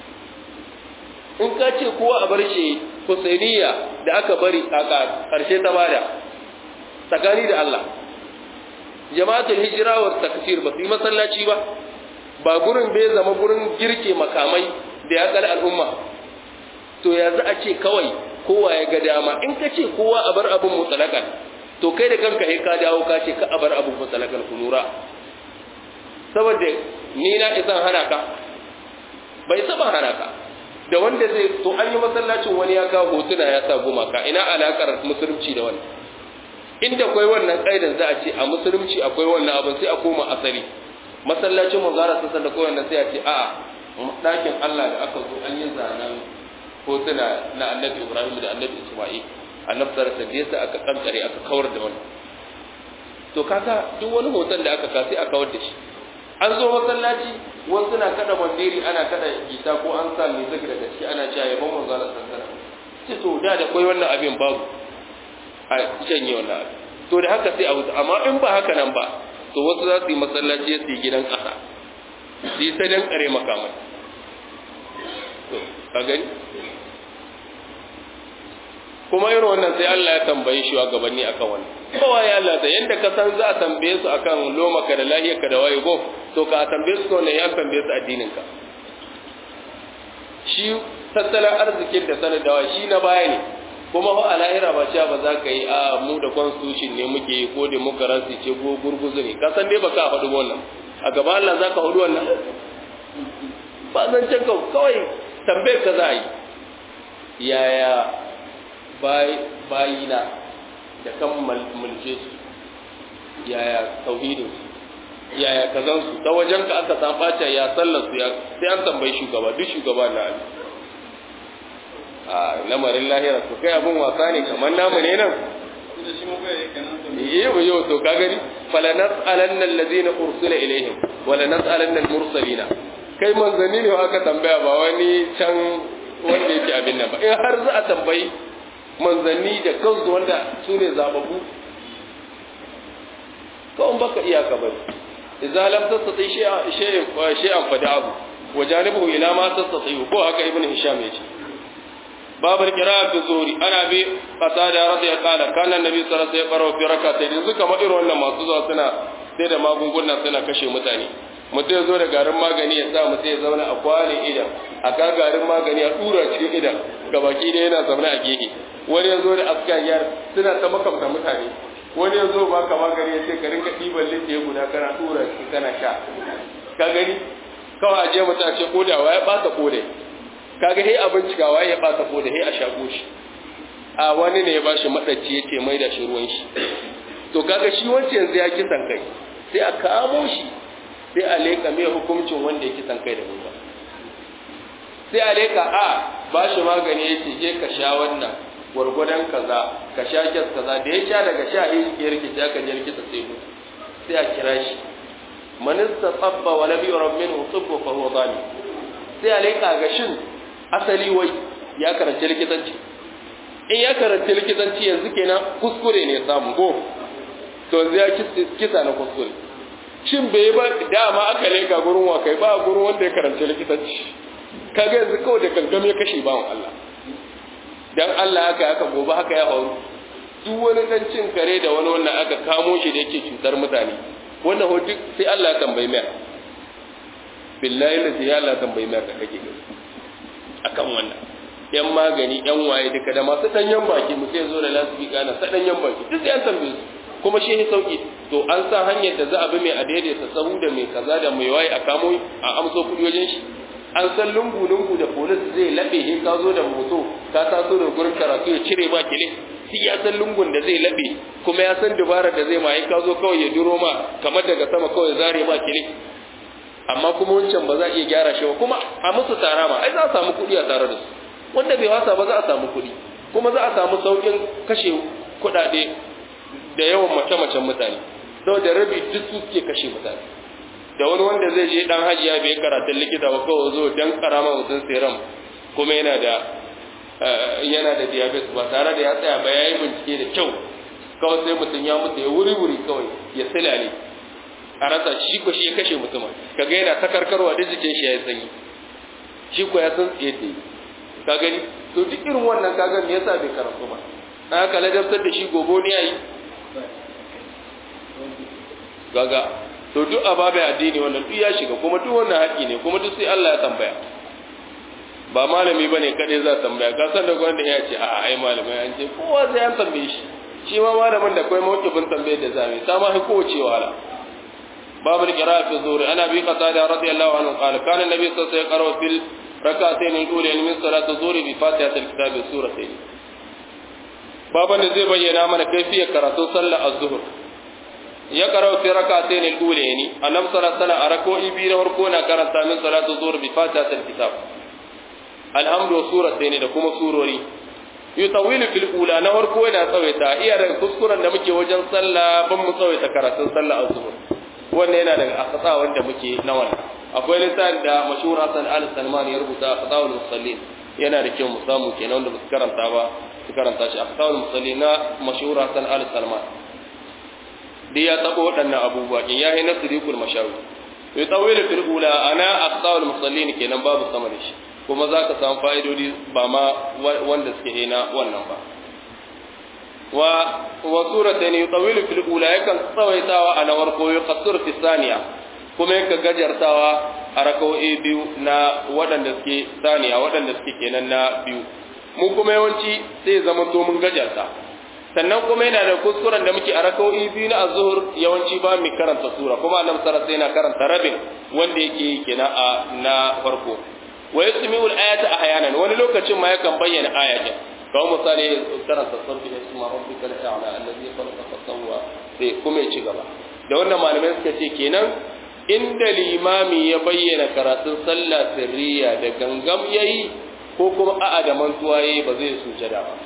in ka ce kowa a bar shi husainiya da aka bari a karshe ta bada tsakani da Allah jama'atul hijira wa takfir ba su yi masallaci ba ba gurin bai zama gurin girke makamai da ya kala al'umma to ya za a ce kawai kowa ya ga dama in ka ce kowa a bar abin mutsalakan to kai da kanka sai ka dawo ka ce ka a bar abin mutsalakan ku lura saboda ni na isan hana ka bai saba hana ka da wanda zai to an yi masallacin wani ya kawo hotuna ya sa gumaka ina alakar musulunci da wani inda akwai wannan kaidan za a ce a musulunci akwai wannan abin sai a koma asali masallacin manzara sassan da kowanne sai a ce a'a ɗakin Allah da aka zo an yi zanen hotuna na annabi Ibrahim da annabi Isma'il annabi sarasa da yasa aka kankare aka kawar da wannan to kaga duk wani hoton da aka ka sai a kawar da shi an zo masallaci wasu na kada bandiri ana kada gita ko an sa mai zaki daga ciki ana cewa yabon manzara sassan ce to da da koi wannan abin babu a janye wannan abin to da haka sai a hutu amma in ba haka nan ba to wasu za su yi masallaci su yi gidan ƙasa su yi sai dan kare makamai to ka gani kuma irin wannan sai Allah ya tambaye shi gabanni akan wannan kowa ya Allah da yanda ka san za a tambaye su akan loma ka da lahiyar ka da waye go to ka tambaye su ne ya tambaye su addinin ka shi tattalin arzikin da sanadawa shi na baya ne kuma fa a lahira ba cewa ba za ka yi a mu da constitution ne muke yi ko demokarasi ce ko gurguzu ne ka san dai ba ka faɗi wannan a gaba Allah za ka faɗi wannan ba zan can kawai tambayar ka za a yi yaya bayina da kan mulke su yaya tauhidin su yaya kazan su ta wajen ka aka san ɓace ya sallar su ya sai an tambayi shugaba duk shugaba na ali a lamarin lahira to kai abin wasa ne kamar namu ne nan yi ba yau to ka gani fala nas'alanna allazina ursila ilaihim wala nas'alanna al-mursalina kai manzanni ne aka tambaya ba wani can wanda yake abin nan ba in har za a tambayi manzanni da kansu wanda su ne zababu kawai baka iyaka ba idza lam tastati shay'an shay'an fada'u wa janibuhu ila ma tastati ko haka ibn hisham yace باب القراءة في الظهر أنا أبي قتادة رضي قال كان النبي صلى الله عليه وسلم يقرأ في ركعتين yanzu kamar irin wannan masu zuwa suna sai da magunguna suna kashe mutane mutum ya zo da garin magani ya sa mutum ya zauna a kwanin idan a ka garin magani a tura cikin idan ga baki da yana zaune a gehe wani ya zo da askayar suna ta makamta mutane wani ya zo baka magani ya ce ka rinka ɗiban littaye guda kana tura shi kana sha ka gani kawai a je mutum a ce kodawa ya ɓata kodai kaga he abin cikawa ya ɓata kodai he a shago shi a wani ne ya ba shi maɗaci ya ce mai da shi ruwan shi to kaga shi wancan yanzu ya kisan kai sai a kamo shi sai a leƙa mai hukuncin wanda ya kisan kai da ruwa sai a leka a ba shi magani ya ce je ka sha wannan gwargwadon kaza ka sha kyas kaza da ya sha daga sha ɗaya ya rikice aka je rikita sai mutu sai a kira shi manista tsabba wa nabi rabmin tsubba fa huwa zalim sai a leka ga shin asali wai ya karanci likitanci in ya karanci likitanci yanzu kenan kuskure ne samu ko to yanzu ya kisa na kuskure shin bai ba dama aka leka gurin wa kai ba gurin wanda ya karanci likitanci kaga yanzu kawai da gangam ya kashe bawan Allah dan Allah haka haka gobe haka ya faru duk wani dan cin kare da wani wannan aka kamo shi da yake cutar mutane wannan hoto sai Allah ya tambayi mai billahi la ya Allah tambayi mai ka kake gani akan wannan yan magani yan waye duka da masu danyen baki mu sai zo da lasbika na sadanyen baki duk sai an tambaye su kuma shi ne sauki to an sa hanyar da za a bi mai a daidaita sahu da mai kaza da mai waye a kamo a amso kudi wajen shi an san lungu-lungu da polis zai laɓe he ka zo da moto ka taso da gurin karatu ya cire ba kile shi ya san lungun da zai laɓe kuma ya san dubarar da zai ma ka zo kawai ya duro ma kamar daga sama kawai zare ba kile amma kuma wancan ba za a iya gyara shi ba kuma a musu tara ma ai za a samu kuɗi a tare da su wanda bai wasa ba za a samu kuɗi kuma za a samu sauƙin kashe kuɗaɗe da yawan mace-macen mutane saboda rabi duk su suke kashe mutane da wani wanda zai je dan hajiya bai karatun likita ba kawai zo dan karama mutum serum kuma yana da yana da diabetes ba tare da ya tsaya ba yayi bincike da kyau kawai sai mutum ya mutu ya wuri wuri kawai ya silale a rasa shi ko shi ya kashe mutum kaga yana ta karkarwa da jikin shi ya sanyi shi ko ya san tsaye da ka gani to duk irin wannan kaga me yasa bai karatu ba dan haka ladabtar da shi gobo ne yayi gaga to duk ababai addini wannan duk ya shiga kuma duk wannan haƙi ne kuma duk sai Allah ya tambaya ba malami bane kade za tambaya ka san da gwanda ya ce a ai malamai an ce kowa sai an tambaye shi shi ma malamin da kai mawkifin tambaye da zame ta ma ko ce wahala babu qira'a fi zuhri ana bi qatada radiyallahu anhu qala kana nabi sallallahu alaihi wasallam fil rak'atayn al-ulayn min salati zuhri bi fatihatil kitab wa suratayn baban da zai bayyana mana kaifiyar karatu sallar az-zuhr ya karau fi rak'atayn al-ulayn annab sallallahu alaihi wasallam rak'o'i biyu na farko na karanta min salatu zuhr bi fatihatil kitab alhamdu wa suratayn da kuma surori yutawilu fil ula na farko yana tsawaita iya daga kuskuren da muke wajen sallah ban mu tsawaita karatun sallah az-zuhr wannan yana daga akasa wanda muke na wannan akwai littafin da mashhur Hassan al-Salman ya rubuta Qadawul Musallin yana da kyau mu samu kenan wanda ba su karanta ba su karanta shi Qadawul Musallin na mashhur Hassan al-Salman dai ya tabo waɗannan abubuwa in yayi na sirikul mashawi to tawilu fil ula ana Qadawul Musallin kenan babu sama da shi kuma za ka samu fa'idodi ba ma wanda suke hina wannan ba wa wa suratan yutawilu fil ula yakan tsawaitawa a nawar ko yuqassir fi thaniya kuma yanka gajartawa a raka'o'i biyu na waɗanda suke saniya waɗanda suke kenan na biyu mu kuma yawanci sai zama to mun gajarta sannan kuma yana da kuskuren da muke a raka'o'i biyu na azhur yawanci ba mu karanta sura kuma annabi sallallahu alaihi wasallam karanta rabin wanda yake kenan a na farko wa yasmi'u al-ayata ahyanan wani lokacin ma yakan bayyana ayatin kawo misali karanta sabbi isma rabbika al-a'la alladhi khalaqa fa sawwa sai kuma ya ci gaba da wannan malamai suka ce kenan inda limami ya bayyana karatun sallah sirriya da gangam yayi ko kuma a'a da mantuwa yayi ba zai sujada ba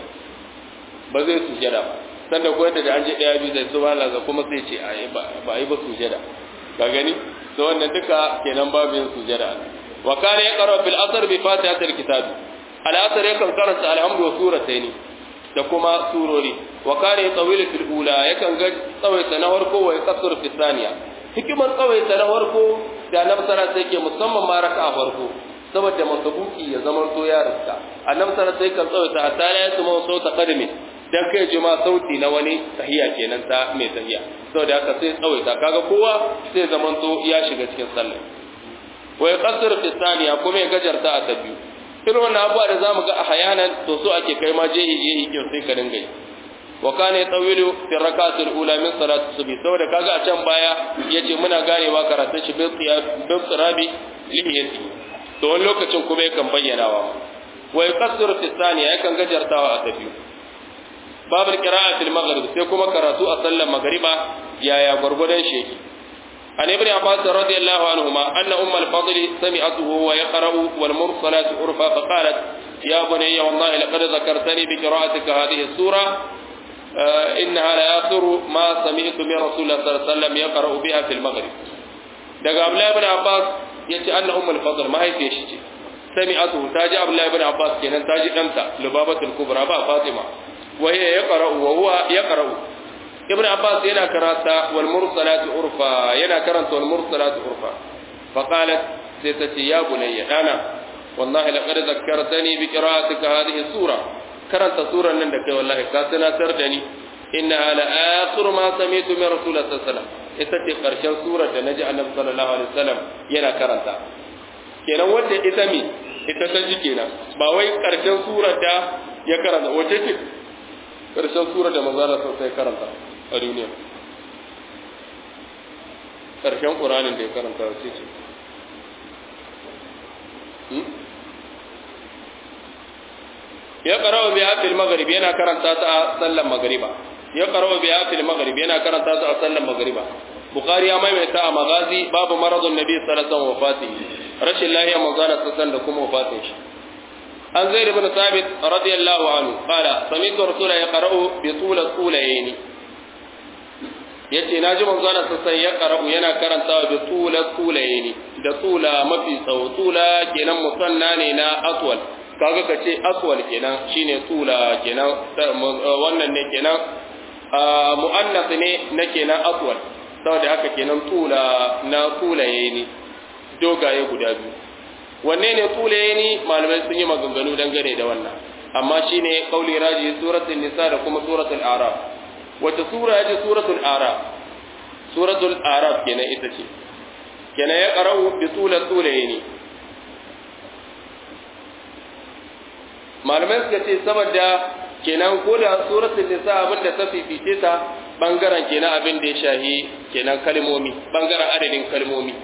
ba zai sujada ba sanda ko da an je daya biyu da subhanallah kuma sai ce ai ba ba yi ba sujada ka gani to wannan duka kenan babu yin sujada wa kana yaqra bil asr bi fatihatil kitab al asr yakan karanta alhamdu wa suratayn da kuma surori wa kana yatawilu fil ula yakan ga tsawaita na farko wa yaqsuru fi thaniya hikimar tsawaita na farko da annabi sallallahu alaihi wasallam musamman ma raka'a farko saboda masabuki ya zama to ya riska annabi sallallahu alaihi wasallam tsawaita hatta ya yasma sauta qadami dan kai ji ma sauti na wani tahiya kenan ta mai tahiya saboda haka sai tsawaita kaga kowa sai zaman to ya shiga cikin sallah wa yaqsuru fi thaniya kuma ya gajarta a ta biyu irin wannan abuwa da zamu ga a hayanan to so ake kai ma jehi jehi kin sai ka dinga yi wa kana yatawilu fi rakatil ula min salati subhi saboda kaga a can baya yace muna ganewa karatun shi bil bil sirabi lihiyati to wani lokacin kuma yakan bayyanawa wa yaqassiru fi thaniya yakan gajartawa a tafi babul qira'atil maghrib sai kuma karatu a sallar magriba yaya gurgurdan sheki عن ابن عباس رضي الله عنهما أن أم الفضل سمعته ويقرأ والمرسلات عرفا فقالت يا بني والله لقد ذكرتني بقراءتك هذه السورة آه إنها لآخر ما سمعت من رسول الله صلى الله عليه وسلم يقرأ بها في المغرب دقى عبد الله بن عباس يتي أن أم الفضل ما هي تيشي سمعته تاج عبد الله بن عباس كنا تاج أنت لبابة الكبرى با فاطمة وهي يقرأ وهو يقرأ ابن عباس ينا كراتا والمرسلات عرفا ينا كرنت والمرسلات عرفا فقالت سيتتي يا بني أنا والله لقد ذكرتني بقراءتك هذه السورة كرنت سورة نندك والله كاتنا تردني إنها لآخر ما سمعت من رسول الله صلى الله عليه وسلم itace ƙarshen surar da naji annabi sallallahu alaihi wasallam yana karanta kenan wanda ita mi ita ta ji kenan ba wai ƙarshen surar da ya karanta wace ce ƙarshen surar da manzo Allah sai karanta a duniya ƙarshen ƙuranin da ya karanta wace ce ya ƙarawa biya fil maghrib yana karanta ta a sallan magriba ya ƙarawa biya fil maghrib yana karanta ta a sallan magriba bukhari ya maimaita a magazi babu maradun nabi sallallahu alaihi wasallam wafati rashin lahiya manzana sassan da kuma wafatin shi an zaid ibn sabit radiyallahu anhu qala sami'tu rasula yaqra'u bi tula tulayn yace naji manzana sassan ya qara'u yana karantawa bi tula tulayn da tula mafi tsawo tula kenan musanna ne na aswal kaga kace aswal kenan shine tula kenan wannan ne kenan muannas ne na kenan aswal saboda haka kenan tula na tulaye ne dogaye guda biyu wanne ne tulaye ne malamai sun yi maganganu dangane da wannan amma shine kauli raji suratul nisa da kuma suratul araf wata sura yaji suratul araf suratul araf kenan ita ce kenan ya qara'u bi tula tulaye ne malamai suka ce saboda kenan ko da suratul nisa abinda ta fifice ta bangaren kenan abin da ya shahi kenan kalmomi bangaren adadin kalmomi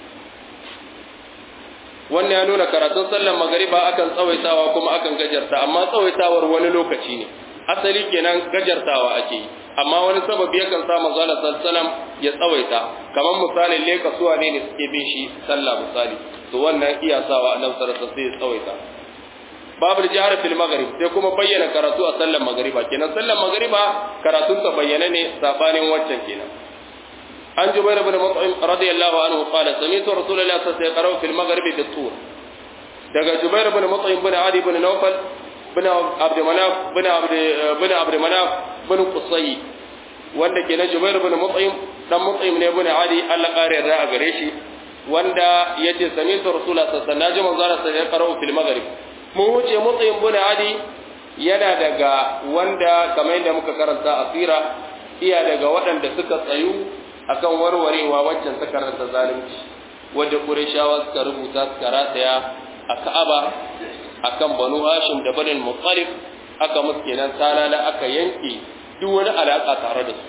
wannan ya nuna karatun sallar magariba akan tsawaitawa kuma akan gajarta amma tsawaitawar wani lokaci ne asali kenan gajartawa ake yi amma wani sababi yakan sa manzo Allah sallallahu ya tsawaita kamar misalin leka suwa ne ne suke bin shi sallah misali to wannan iya sawa annabi sallallahu alaihi wasallam sai ya tsawaita babu jihar fil maghrib sai kuma bayyana karatu a sallar magriba kenan sallar magriba karatun ta bayyana ne sabanin wancan kenan an jubair ibn mut'im radiyallahu anhu qala sami'tu rasulullahi sallallahu alaihi wasallam fil maghrib bi tur daga jubair ibn mut'im bin adi ibn nawfal bin abd manaf bin abd bin abd manaf bin qusay wanda kenan jubair ibn mut'im dan mut'im ne ibn adi Allah kare yarda a gare shi wanda yace sami'tu rasulullahi sallallahu alaihi wasallam manzo Allah sallallahu alaihi wasallam fil maghrib mun wuce mutsayin buna adi yana daga wanda kamar yadda muka karanta a tsira iya daga waɗanda suka tsayu akan warwarewa waccan ta karanta zalunci wadda ƙurashawa suka rubuta suka rataya a ka'aba akan banu hashim da banin mutsalif aka musu kenan talala aka yanke duk wani alaƙa tare da su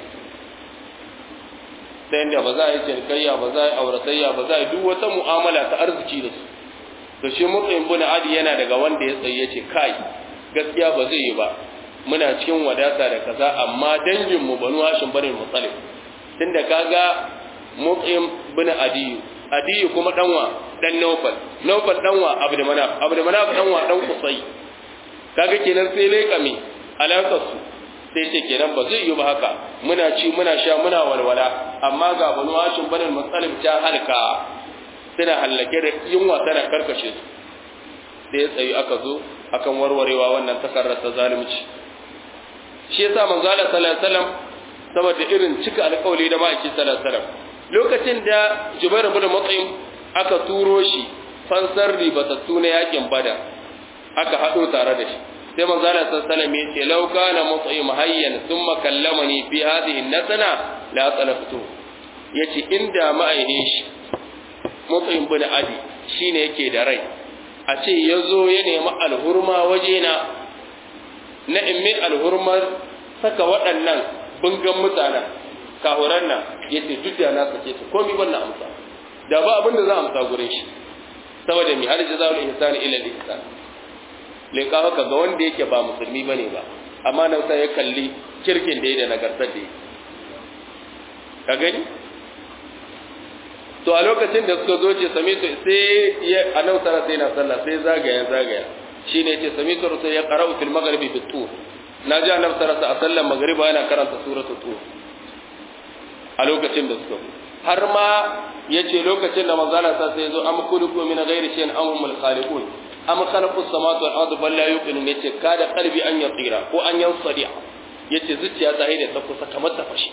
ta yadda ba za a yi cinikayya ba za a yi auratayya ba za a yi duk wata mu'amala ta arziki da su to shi mutsayin bin adi yana daga wanda ya tsaye ce kai gaskiya ba zai yi ba muna cikin wadata da kaza amma dangin mu banu hashim bane mutsalif tunda kaga mutsayin bin adiyu adiyu kuma danwa dan naufal naufal danwa abdu manaf abdu manaf danwa dan kusai kaga kenan sai lai kame alakar su sai ce kenan ba zai yi ba haka muna ci muna sha muna walwala amma ga banu hashim bane mutsalif ta halka suna hallake da yunwa tana karkashe su sai ya tsayi aka zo akan warwarewa wannan takarar ta zalunci shi yasa manzo Allah sallallahu alaihi wasallam saboda irin cika alƙawari da ma'aiki sallallahu alaihi wasallam lokacin da Jubair ibn Mut'im aka turo shi fansar ribatattu na yakin Badar aka hado tare da shi sai manzo Allah sallallahu alaihi wasallam ya ce law kana Mut'im hayyan thumma kallamani fi hadhihi nasana la talaftu yace inda ma'aine shi mutsayin bin adi shi ne yake da rai a ce ya zo ya nemi alhurma wajena na imin alhurmar saka waɗannan bungan mutanen kahuran nan ya ce duk da na sake su komi wannan amsa da ba abin da za a amsa gurin shi saboda mi har jaza'ul ihsani ila al-ihsan leka haka ga wanda yake ba musulmi bane ba amma nan sai ya kalli kirkin da ya da nagartar da ya ka gani to a lokacin da suka zo ce sami to sai ya annabi sallallahu alaihi wasallam sai zagaya zagaya shine ce sami to sai ya qara'u fil maghribi bit tur na ji annabi sallallahu alaihi wasallam magriba yana karanta suratul tur a lokacin da suka har ma yace lokacin da manzo Allah sai ya zo am kuliku min ghairi shay'in am humul khaliqun am khalaqus samawati wal ardi bal la yuqinun yace kada qalbi an yatira ko an yansadi yace zuciya ta haide ta kusa kamar ta fashi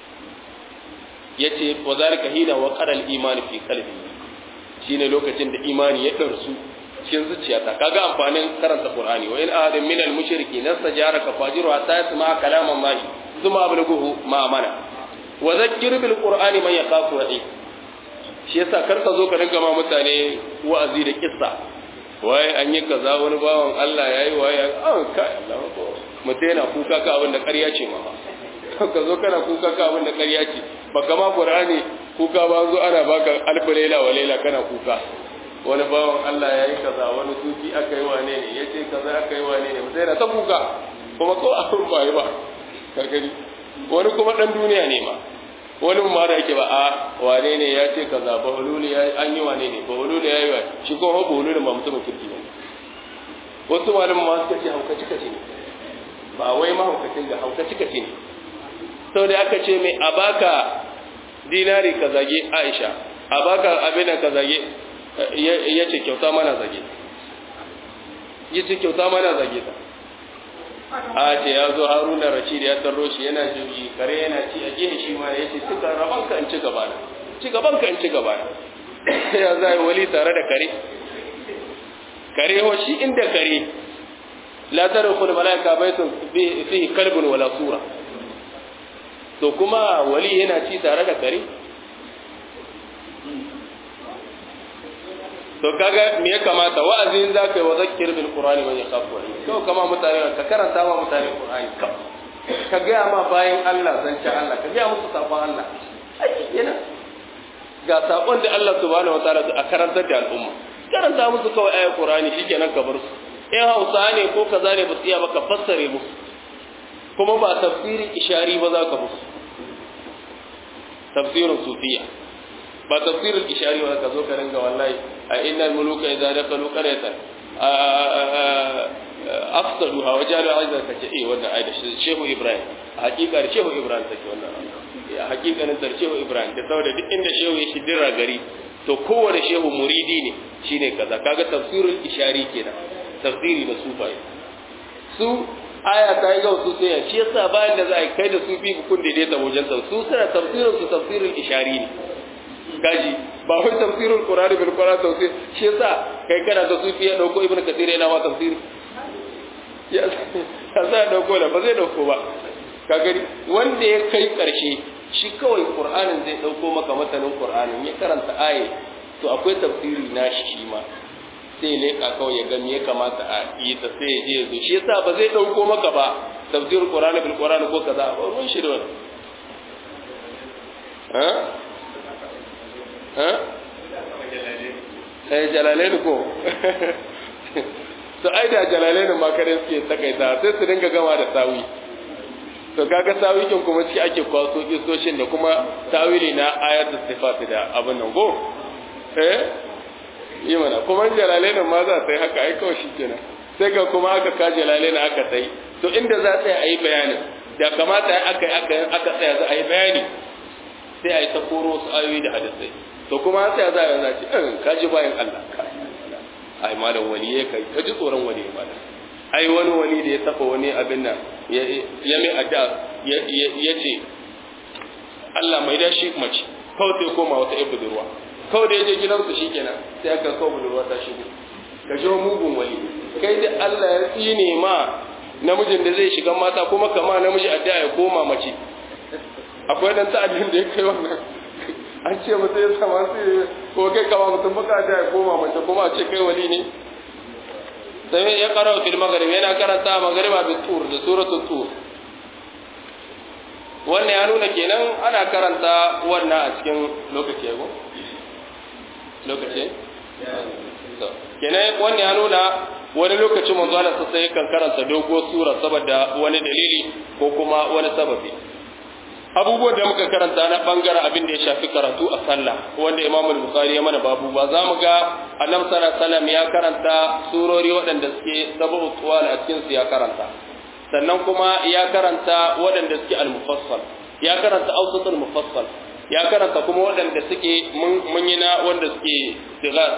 yace wa zalika hina wa qara al iman fi qalbi shine lokacin da imani ya darsu cikin zuciyata kaga amfanin karanta qur'ani wa in ahadin min al mushriki nastajaraka fajiru hatta yasma kalam allah thumma ablughuhu ma amana wa dhakkir bil qur'ani man yakhafu wa'i shi yasa kar ka zo ka dinga ma mutane wa'azi da kissa waye an yi kaza wani bawan Allah yayi waye an kai Allah ko mutai yana kuka ka abin da ƙarya ce ma ka zo kana kuka ka abin da ƙarya ce baka ma qur'ani kuka ba zo ana baka alfa laila wa laila kana kuka wani bawan Allah ya yi kaza wani sufi aka yi wane ne ya ce kaza aka yi wane ne mutai na ta kuka kuma ko abin ba yi ba ka gani wani kuma dan duniya ne ma wani ma da yake ba a wane ne ya ce kaza ba hululi ya an yi wane ne ba hululi ya yi wa shi ko ba hululi ba mutumin kirki ne wasu malamin ma suka ce hauka cika ce ne ba wai ma haukacin da hauka cika ce ne sau da aka ce mai a baka dinari ka zage aisha a baka abin ka zage ya ce kyauta mana zage ya ce kyauta mana zage ta a ce ya zo haruna rashid ya tarro shi yana jirgi kare yana ci a gehe shi ma ya ce cika rabanka in ci gaba na ci gabanka in ci gaba na ya za yi wali tare da kare kare ho shi inda kare la tadkhul malaika baitun fihi kalbun wala sura to kuma wali yana ci tare da kare to kaga me ya kamata wa'azin za ka yi wa zakir bil qur'ani man yakhafu wa to kama mutane ka karanta ma mutane qur'ani ka ka ga ma bayan Allah zance Allah ka ga musu sabon Allah ai yana ga sabon da Allah subhanahu wa ta'ala a karantar da al'umma karanta musu kawai ayat qur'ani shikenan ka bar su in Hausa ne ko kaza ne ba su iya ba ka fassare musu kuma ba tafsirin ishari ba za ka musu tafsirin sufiya ba tafsirin ishari ba ka zo ka ringa wallahi a innal muluka idza dakalu qaryatan afsaduha wa jalu aizan kace eh wannan ayat shehu ibrahim a hakikar shehu ibrahim take wannan a hakikanin tar shehu ibrahim da saboda duk inda shehu ya shidira gari to kowane shehu muridi ne shine kaza kaga tafsirul ishari kenan tafsiri da sufai su aya ta yi gausu sai shi yasa bayan da za a kai da sufi kun daidaita wajen su suna tafsirin su tafsirul ishari ne gaji ba wai tafsirul qur'ani bil qur'an tafsir shi yasa kai kana da sufi ya dauko ibnu kathir yana ma tafsiri ya sa dauko da ba zai dauko ba ka gani wanda ya kai karshe shi kawai qur'anin zai dauko maka matanin qur'anin ya karanta aye to akwai tafsiri nashi shi ma sai leka kawai ya ga me ya kamata a yi ta sai ya je ya zo shi yasa ba zai dauko maka ba tafsirul qur'ani bil qur'ani ko kaza ba ruwan shi da wannan eh jalalain ko to ai da jalalain ma kare suke takaita sai su dinga gama da sawi to kaga sawi kin kuma ciki ake kwaso kisoshin da kuma tawili na ayatul sifat da abin nan go eh yi mana kuma jalalain ma za ta yi haka ai kawai shikenan sai ga kuma aka ka jalalain aka sai to inda za ta yi bayanin da kamata aka aka aka tsaya za a yi bayani sai a yi ta koro su ayoyi da hadisai to kuma sai za a yanzu ce in ka ji bayan Allah ai malam wani ya kai ka ji tsoron wani ya malam ai wani wani da ya saba wani abin nan ya mai adda ya ce Allah mai da shi mace kawai sai koma wata yan budurwa kawai da ya je gidansu shi kenan sai aka kawo budurwa ta shigo ka ji mugun wani kai da Allah ya tsine ma namijin da zai shiga mata kuma kama namiji adda ya koma mace akwai dan ta'adin da ya kai wannan an ce mutum ya sama su ko kai kama mutum baka da ya koma mace kuma a ce kai wali ne sai ya kara fil maghrib yana karanta maghriba bi tur da suratul tur wannan ya nuna kenan ana karanta wannan a cikin lokaci ya go lokaci kenan wannan ya nuna wani lokacin manzo Allah sai kan karanta dogo sura saboda wani dalili ko kuma wani sababi abubuwan da muka karanta na bangaren abin da ya shafi karatu a sallah wanda Imam Bukhari ya mana babu ba za mu ga Annabi sallallahu alaihi ya karanta surori waɗanda suke sabu tuwal a cikin su ya karanta sannan kuma ya karanta waɗanda suke al-mufassal ya karanta awsatul mufassal ya karanta kuma waɗanda suke mun yi na wanda suke sigar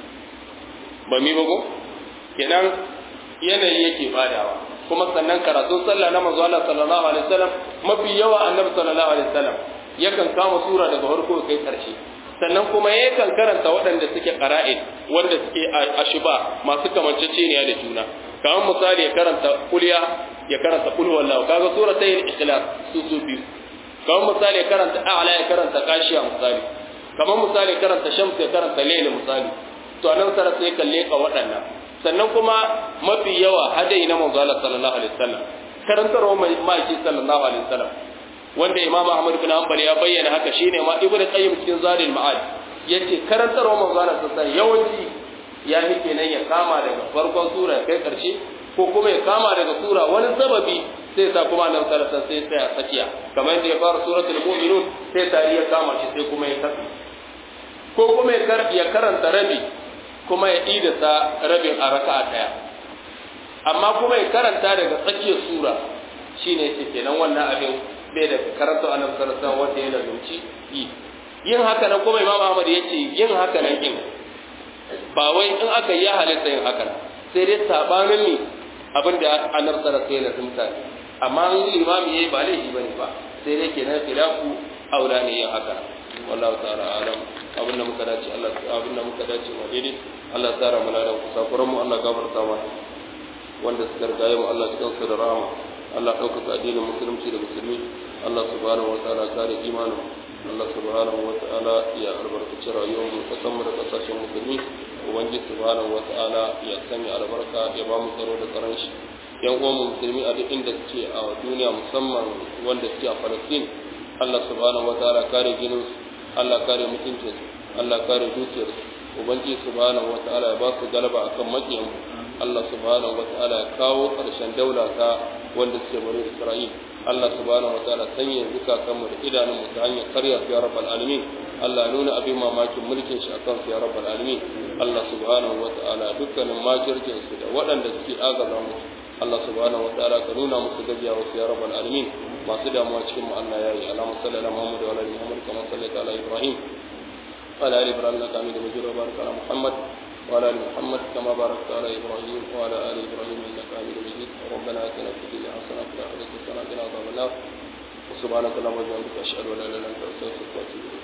ba mi bago kenan yanayi yake badawa kuma sannan karatun sallah na manzo Allah sallallahu alaihi wasallam mafi yawa annabi sallallahu alaihi wasallam yakan kama sura daga farko kai karshe sannan kuma yakan karanta waɗanda suke qara'id wanda suke ashiba masu kamanceceniya da juna kamar misali ya karanta kulya ya karanta kul wallahu kaga suratul ikhlas su su biyu kamar misali ya karanta a'la ya karanta kashiya misali kamar misali ya karanta shams ya karanta layl misali to anan sara sai kalle ka waɗannan sannan kuma mafi yawa hadai na manzo Allah sallallahu alaihi wasallam karantarwa mai maki sallallahu alaihi wasallam wanda Imam Ahmad bin Hanbal ya bayyana haka shine ma Ibn Qayyim cikin Zadul Ma'ad yace karantarwa manzo Allah sallallahu alaihi yawanci ya fi kenan ya kama daga farkon sura kai karshe ko kuma ya kama daga sura wani sababi sai sa kuma nan sallallahu sai sai a tsakiya kamar yadda ya fara suratul mu'minun sai tari ya kama shi sai kuma ya kafi ko kuma ya karanta rabi kuma ya idasa rabin a raka'a daya amma kuma ya karanta daga tsakiyar sura shine ce kenan wannan abin bai da karanta annabi sallallahu alaihi wanda ya lazumci yi yin haka nan kuma imam Ahmad ya ce yin haka nan kin ba wai in aka yi halitta yin haka sai dai sabanin ne abin da annabi sallallahu alaihi lazumta amma in imami yayi ba laifi bane ba sai dai kenan khilafu aula ne yin haka wallahu ta'ala alam abinda muka dace Allah abinda muka dace ma daidai Allah ya tsara mana da kusakuran mu Allah gafarta mana wanda suka rigaye mu Allah cikin su da rahama Allah ɗaukaka addinin musulunci da musulmi Allah subhanahu wa ta'ala kare imanin Allah subhanahu wa ta'ala ya albarkaci rayuwar mu kasan mu da kasashen musulmi ubangiji subhanahu wa ta'ala ya sanya albarka ya ba mu tsaro da tsaron shi yan uwan musulmi a duk inda suke a duniya musamman wanda suke a Palestine Allah subhanahu wa ta'ala kare ginin Allah kare mutuncinsu Allah kare dukiyarsu ubangiji subhanahu wata'ala ya ba su galaba akan makiyan Allah subhanahu wata'ala ya kawo ƙarshen daula ta wanda suke bari Isra'il Allah subhanahu wata'ala sanya zukatan mu da idanun mu ta hanyar karya ya rabbal alamin Allah nuna abin mamakin mulkin shi akan ya rabbal alamin Allah subhanahu wata'ala dukkanin makircin su da waɗanda suke agaza musu Allah subhanahu wata'ala ka nuna musu gajiya wasu ya rabbal alamin masu damuwa cikin mu Allah ya yi alamu sallallahu Muhammad wa alihi Muhammad kama sallaita ala Ibrahim wa ala ali Ibrahim innaka Hamidum Majid wa barik ala Muhammad wa ala ali Muhammad kama barakta ala Ibrahim wa ala ali Ibrahim innaka Hamidum Majid ربنا آتنا في الدنيا حسنة وفي الآخرة حسنة وقنا عذاب النار وسبحانك اللهم وبحمدك أشهد أن لا إله إلا أنت أستغفرك وأتوب إليك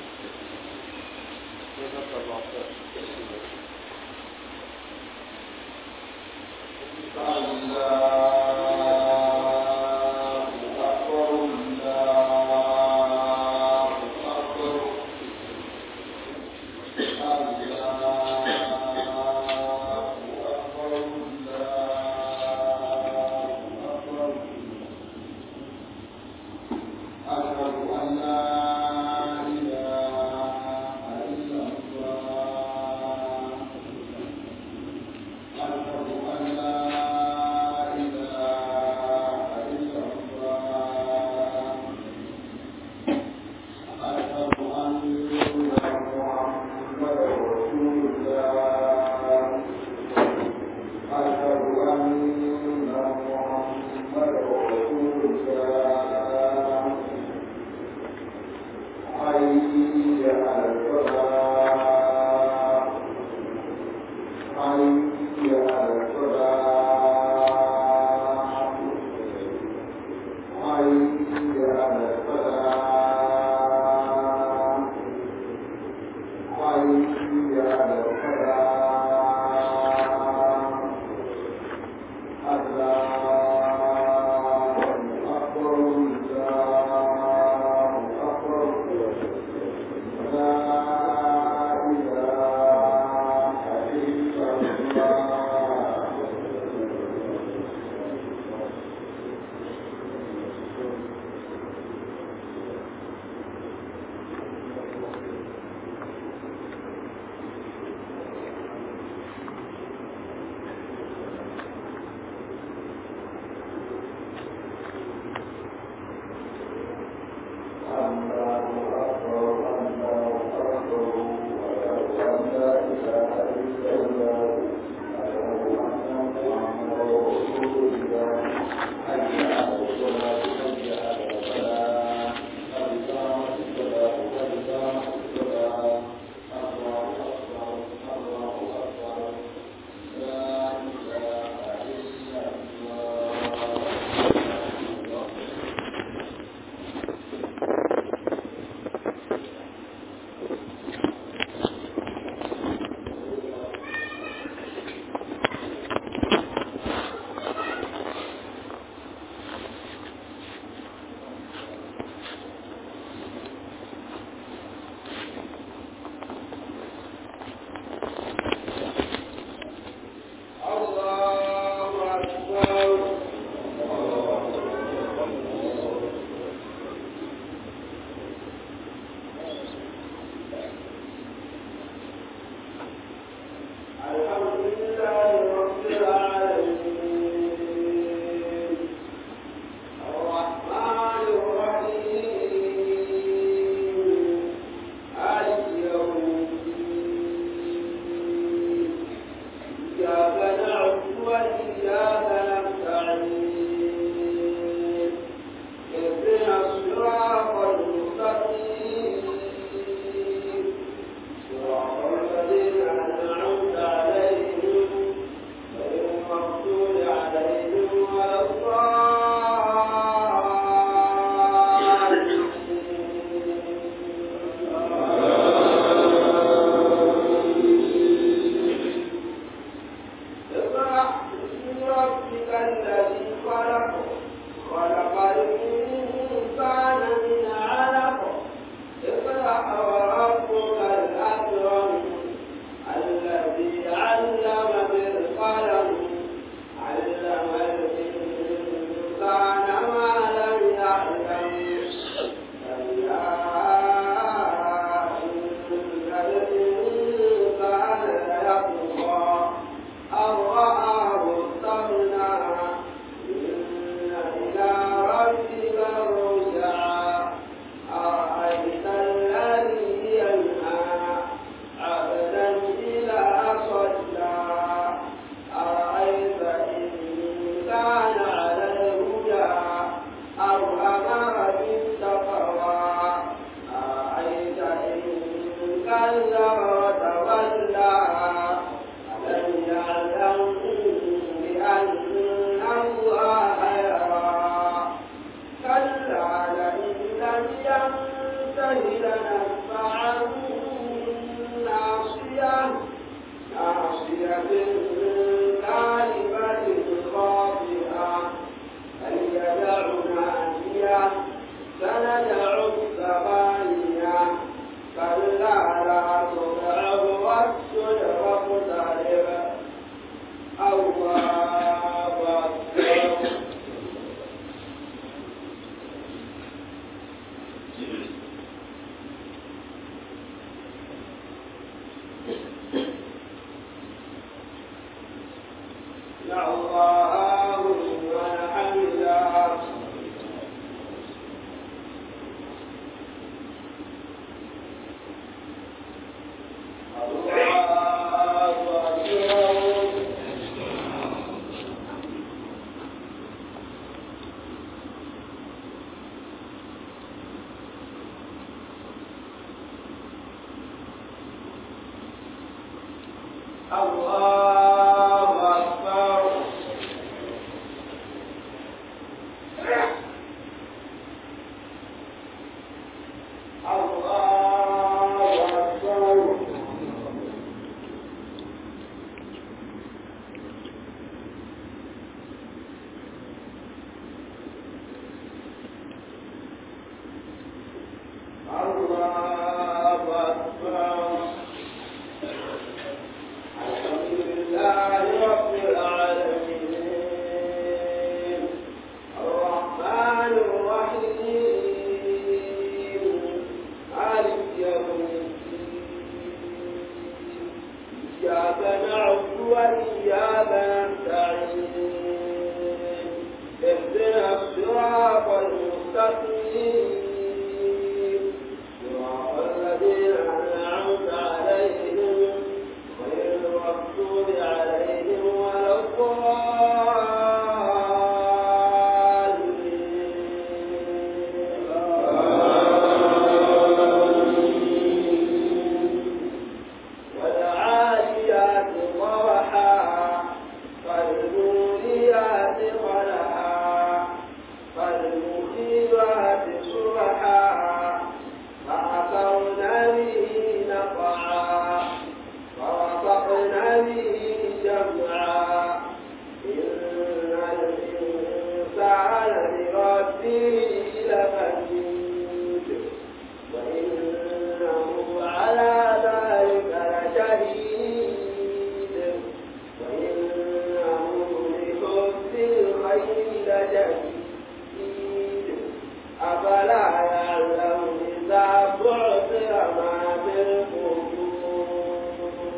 ينته لنفعا ناصية ناصية كاذبة خاطئة فليدع نادية سندع الزبانية كلا لا تطعه واسجد واقترب الله أكبر يا الله والحمد الله أكبر الله أكبر الله أكبر الله أكبر الحمد لله رب العالمين الرحمن الرحيم مالك يوم الدين إياك نعبد وإياك نستعين اهدنا الصراط المستقيم صراط الذين أنعمت عليهم غير المغضوب عليهم ولا الضالين والعاديات ضبحا فالموريات قدحا فالمخيرات صبحا فأثرن به نقعا فوسطن به جمعا إن الإنسان لربه لكنود وإنه على ذلك لشهيد وإنه لحب الخير لشديد أفلا يعلم إذا بعثر ما في القبور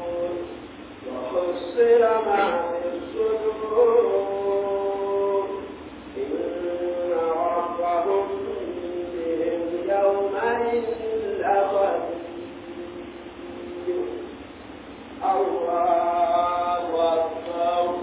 وحصر ما في الصدور إن ربهم بهم يومئذ لخبير الله أكبر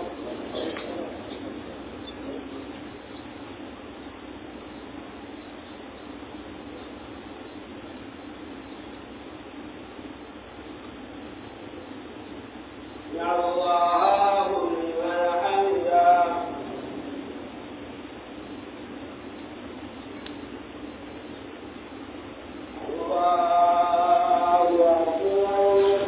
يا الله لمن حمده الله أكبر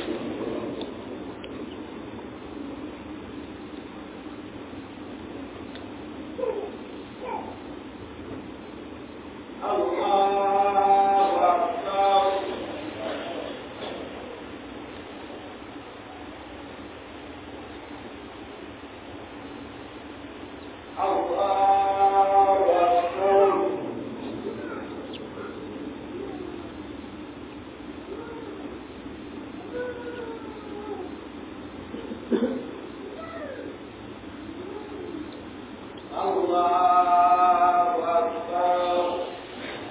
الله أكبر الله أكبر الله أكبر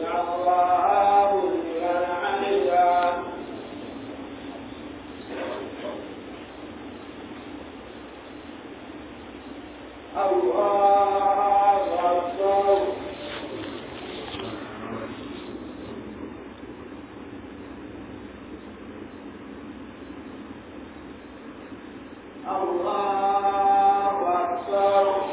الله لمن حمده الله أكبر الله أكبر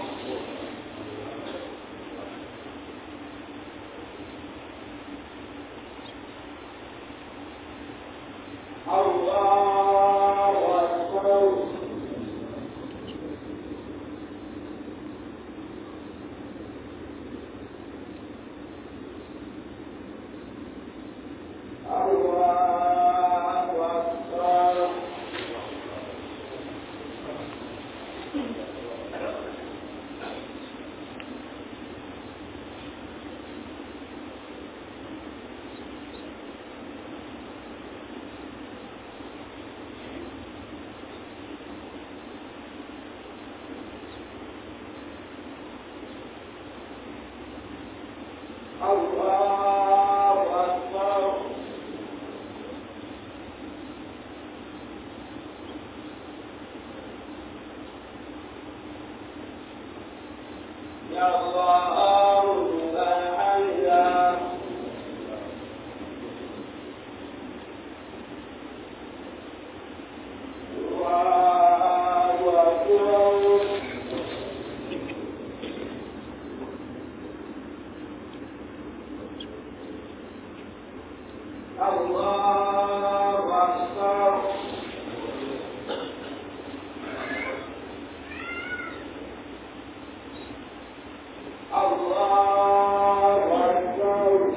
الله أكبر الله أكبر الله أكبر يا الله لمن حمده الله أكبر الله أكبر الله أكبر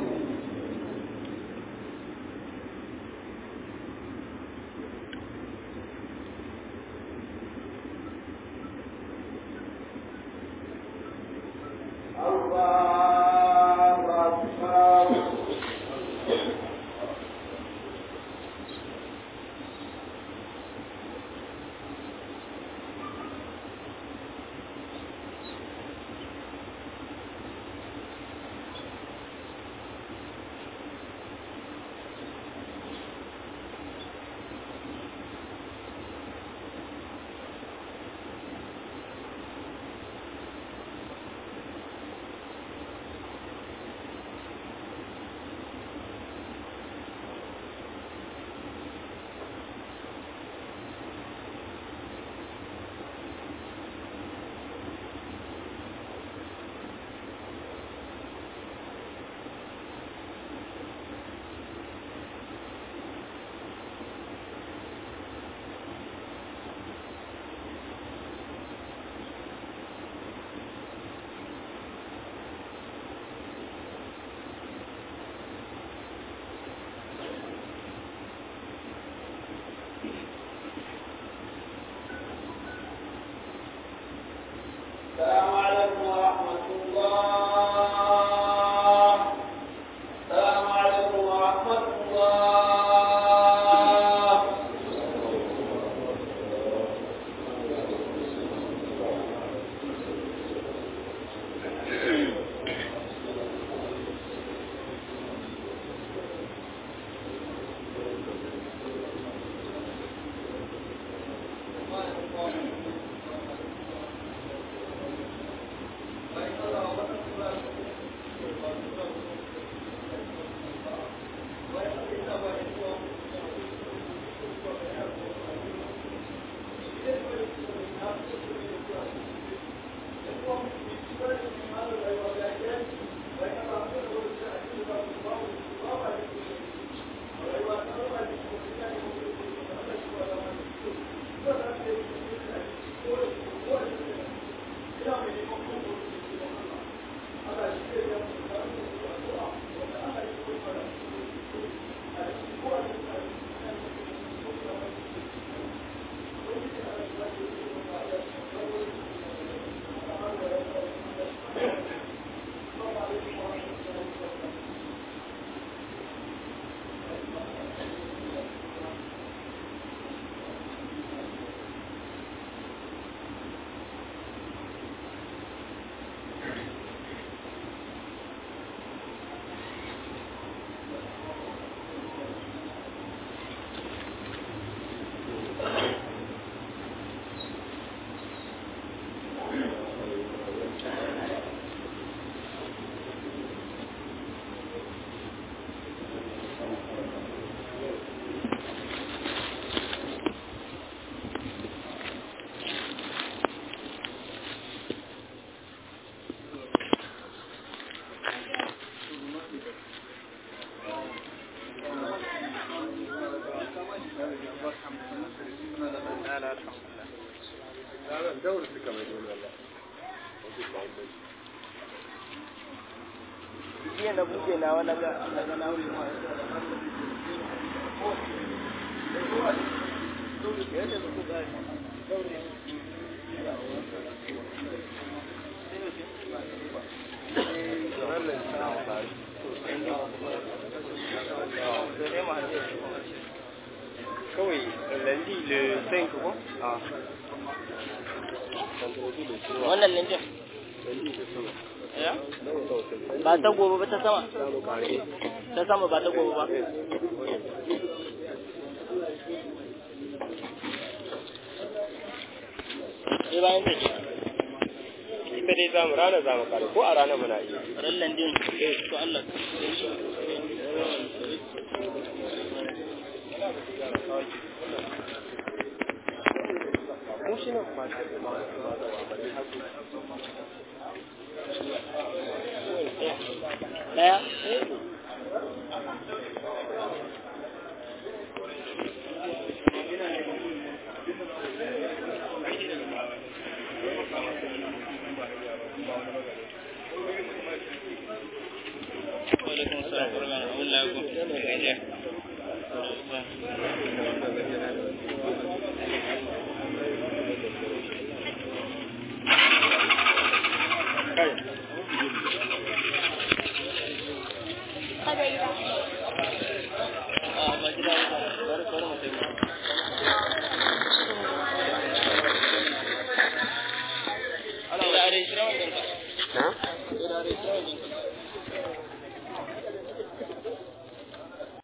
الله أكبر daura suka mai dole Allah jiya na buɗe na wani ga na ga na kawai lundi le 5 ko ah wannan linjin ya ba ta gobe ba ta sama ta sama ba ta gobe ba sai bayan ta ce ita dai zamu rana zamu kare ko a rana muna iya ran landin to Allah mu shi nan ba daya Waalaikumsalam warahmatullahi wabarakatuh.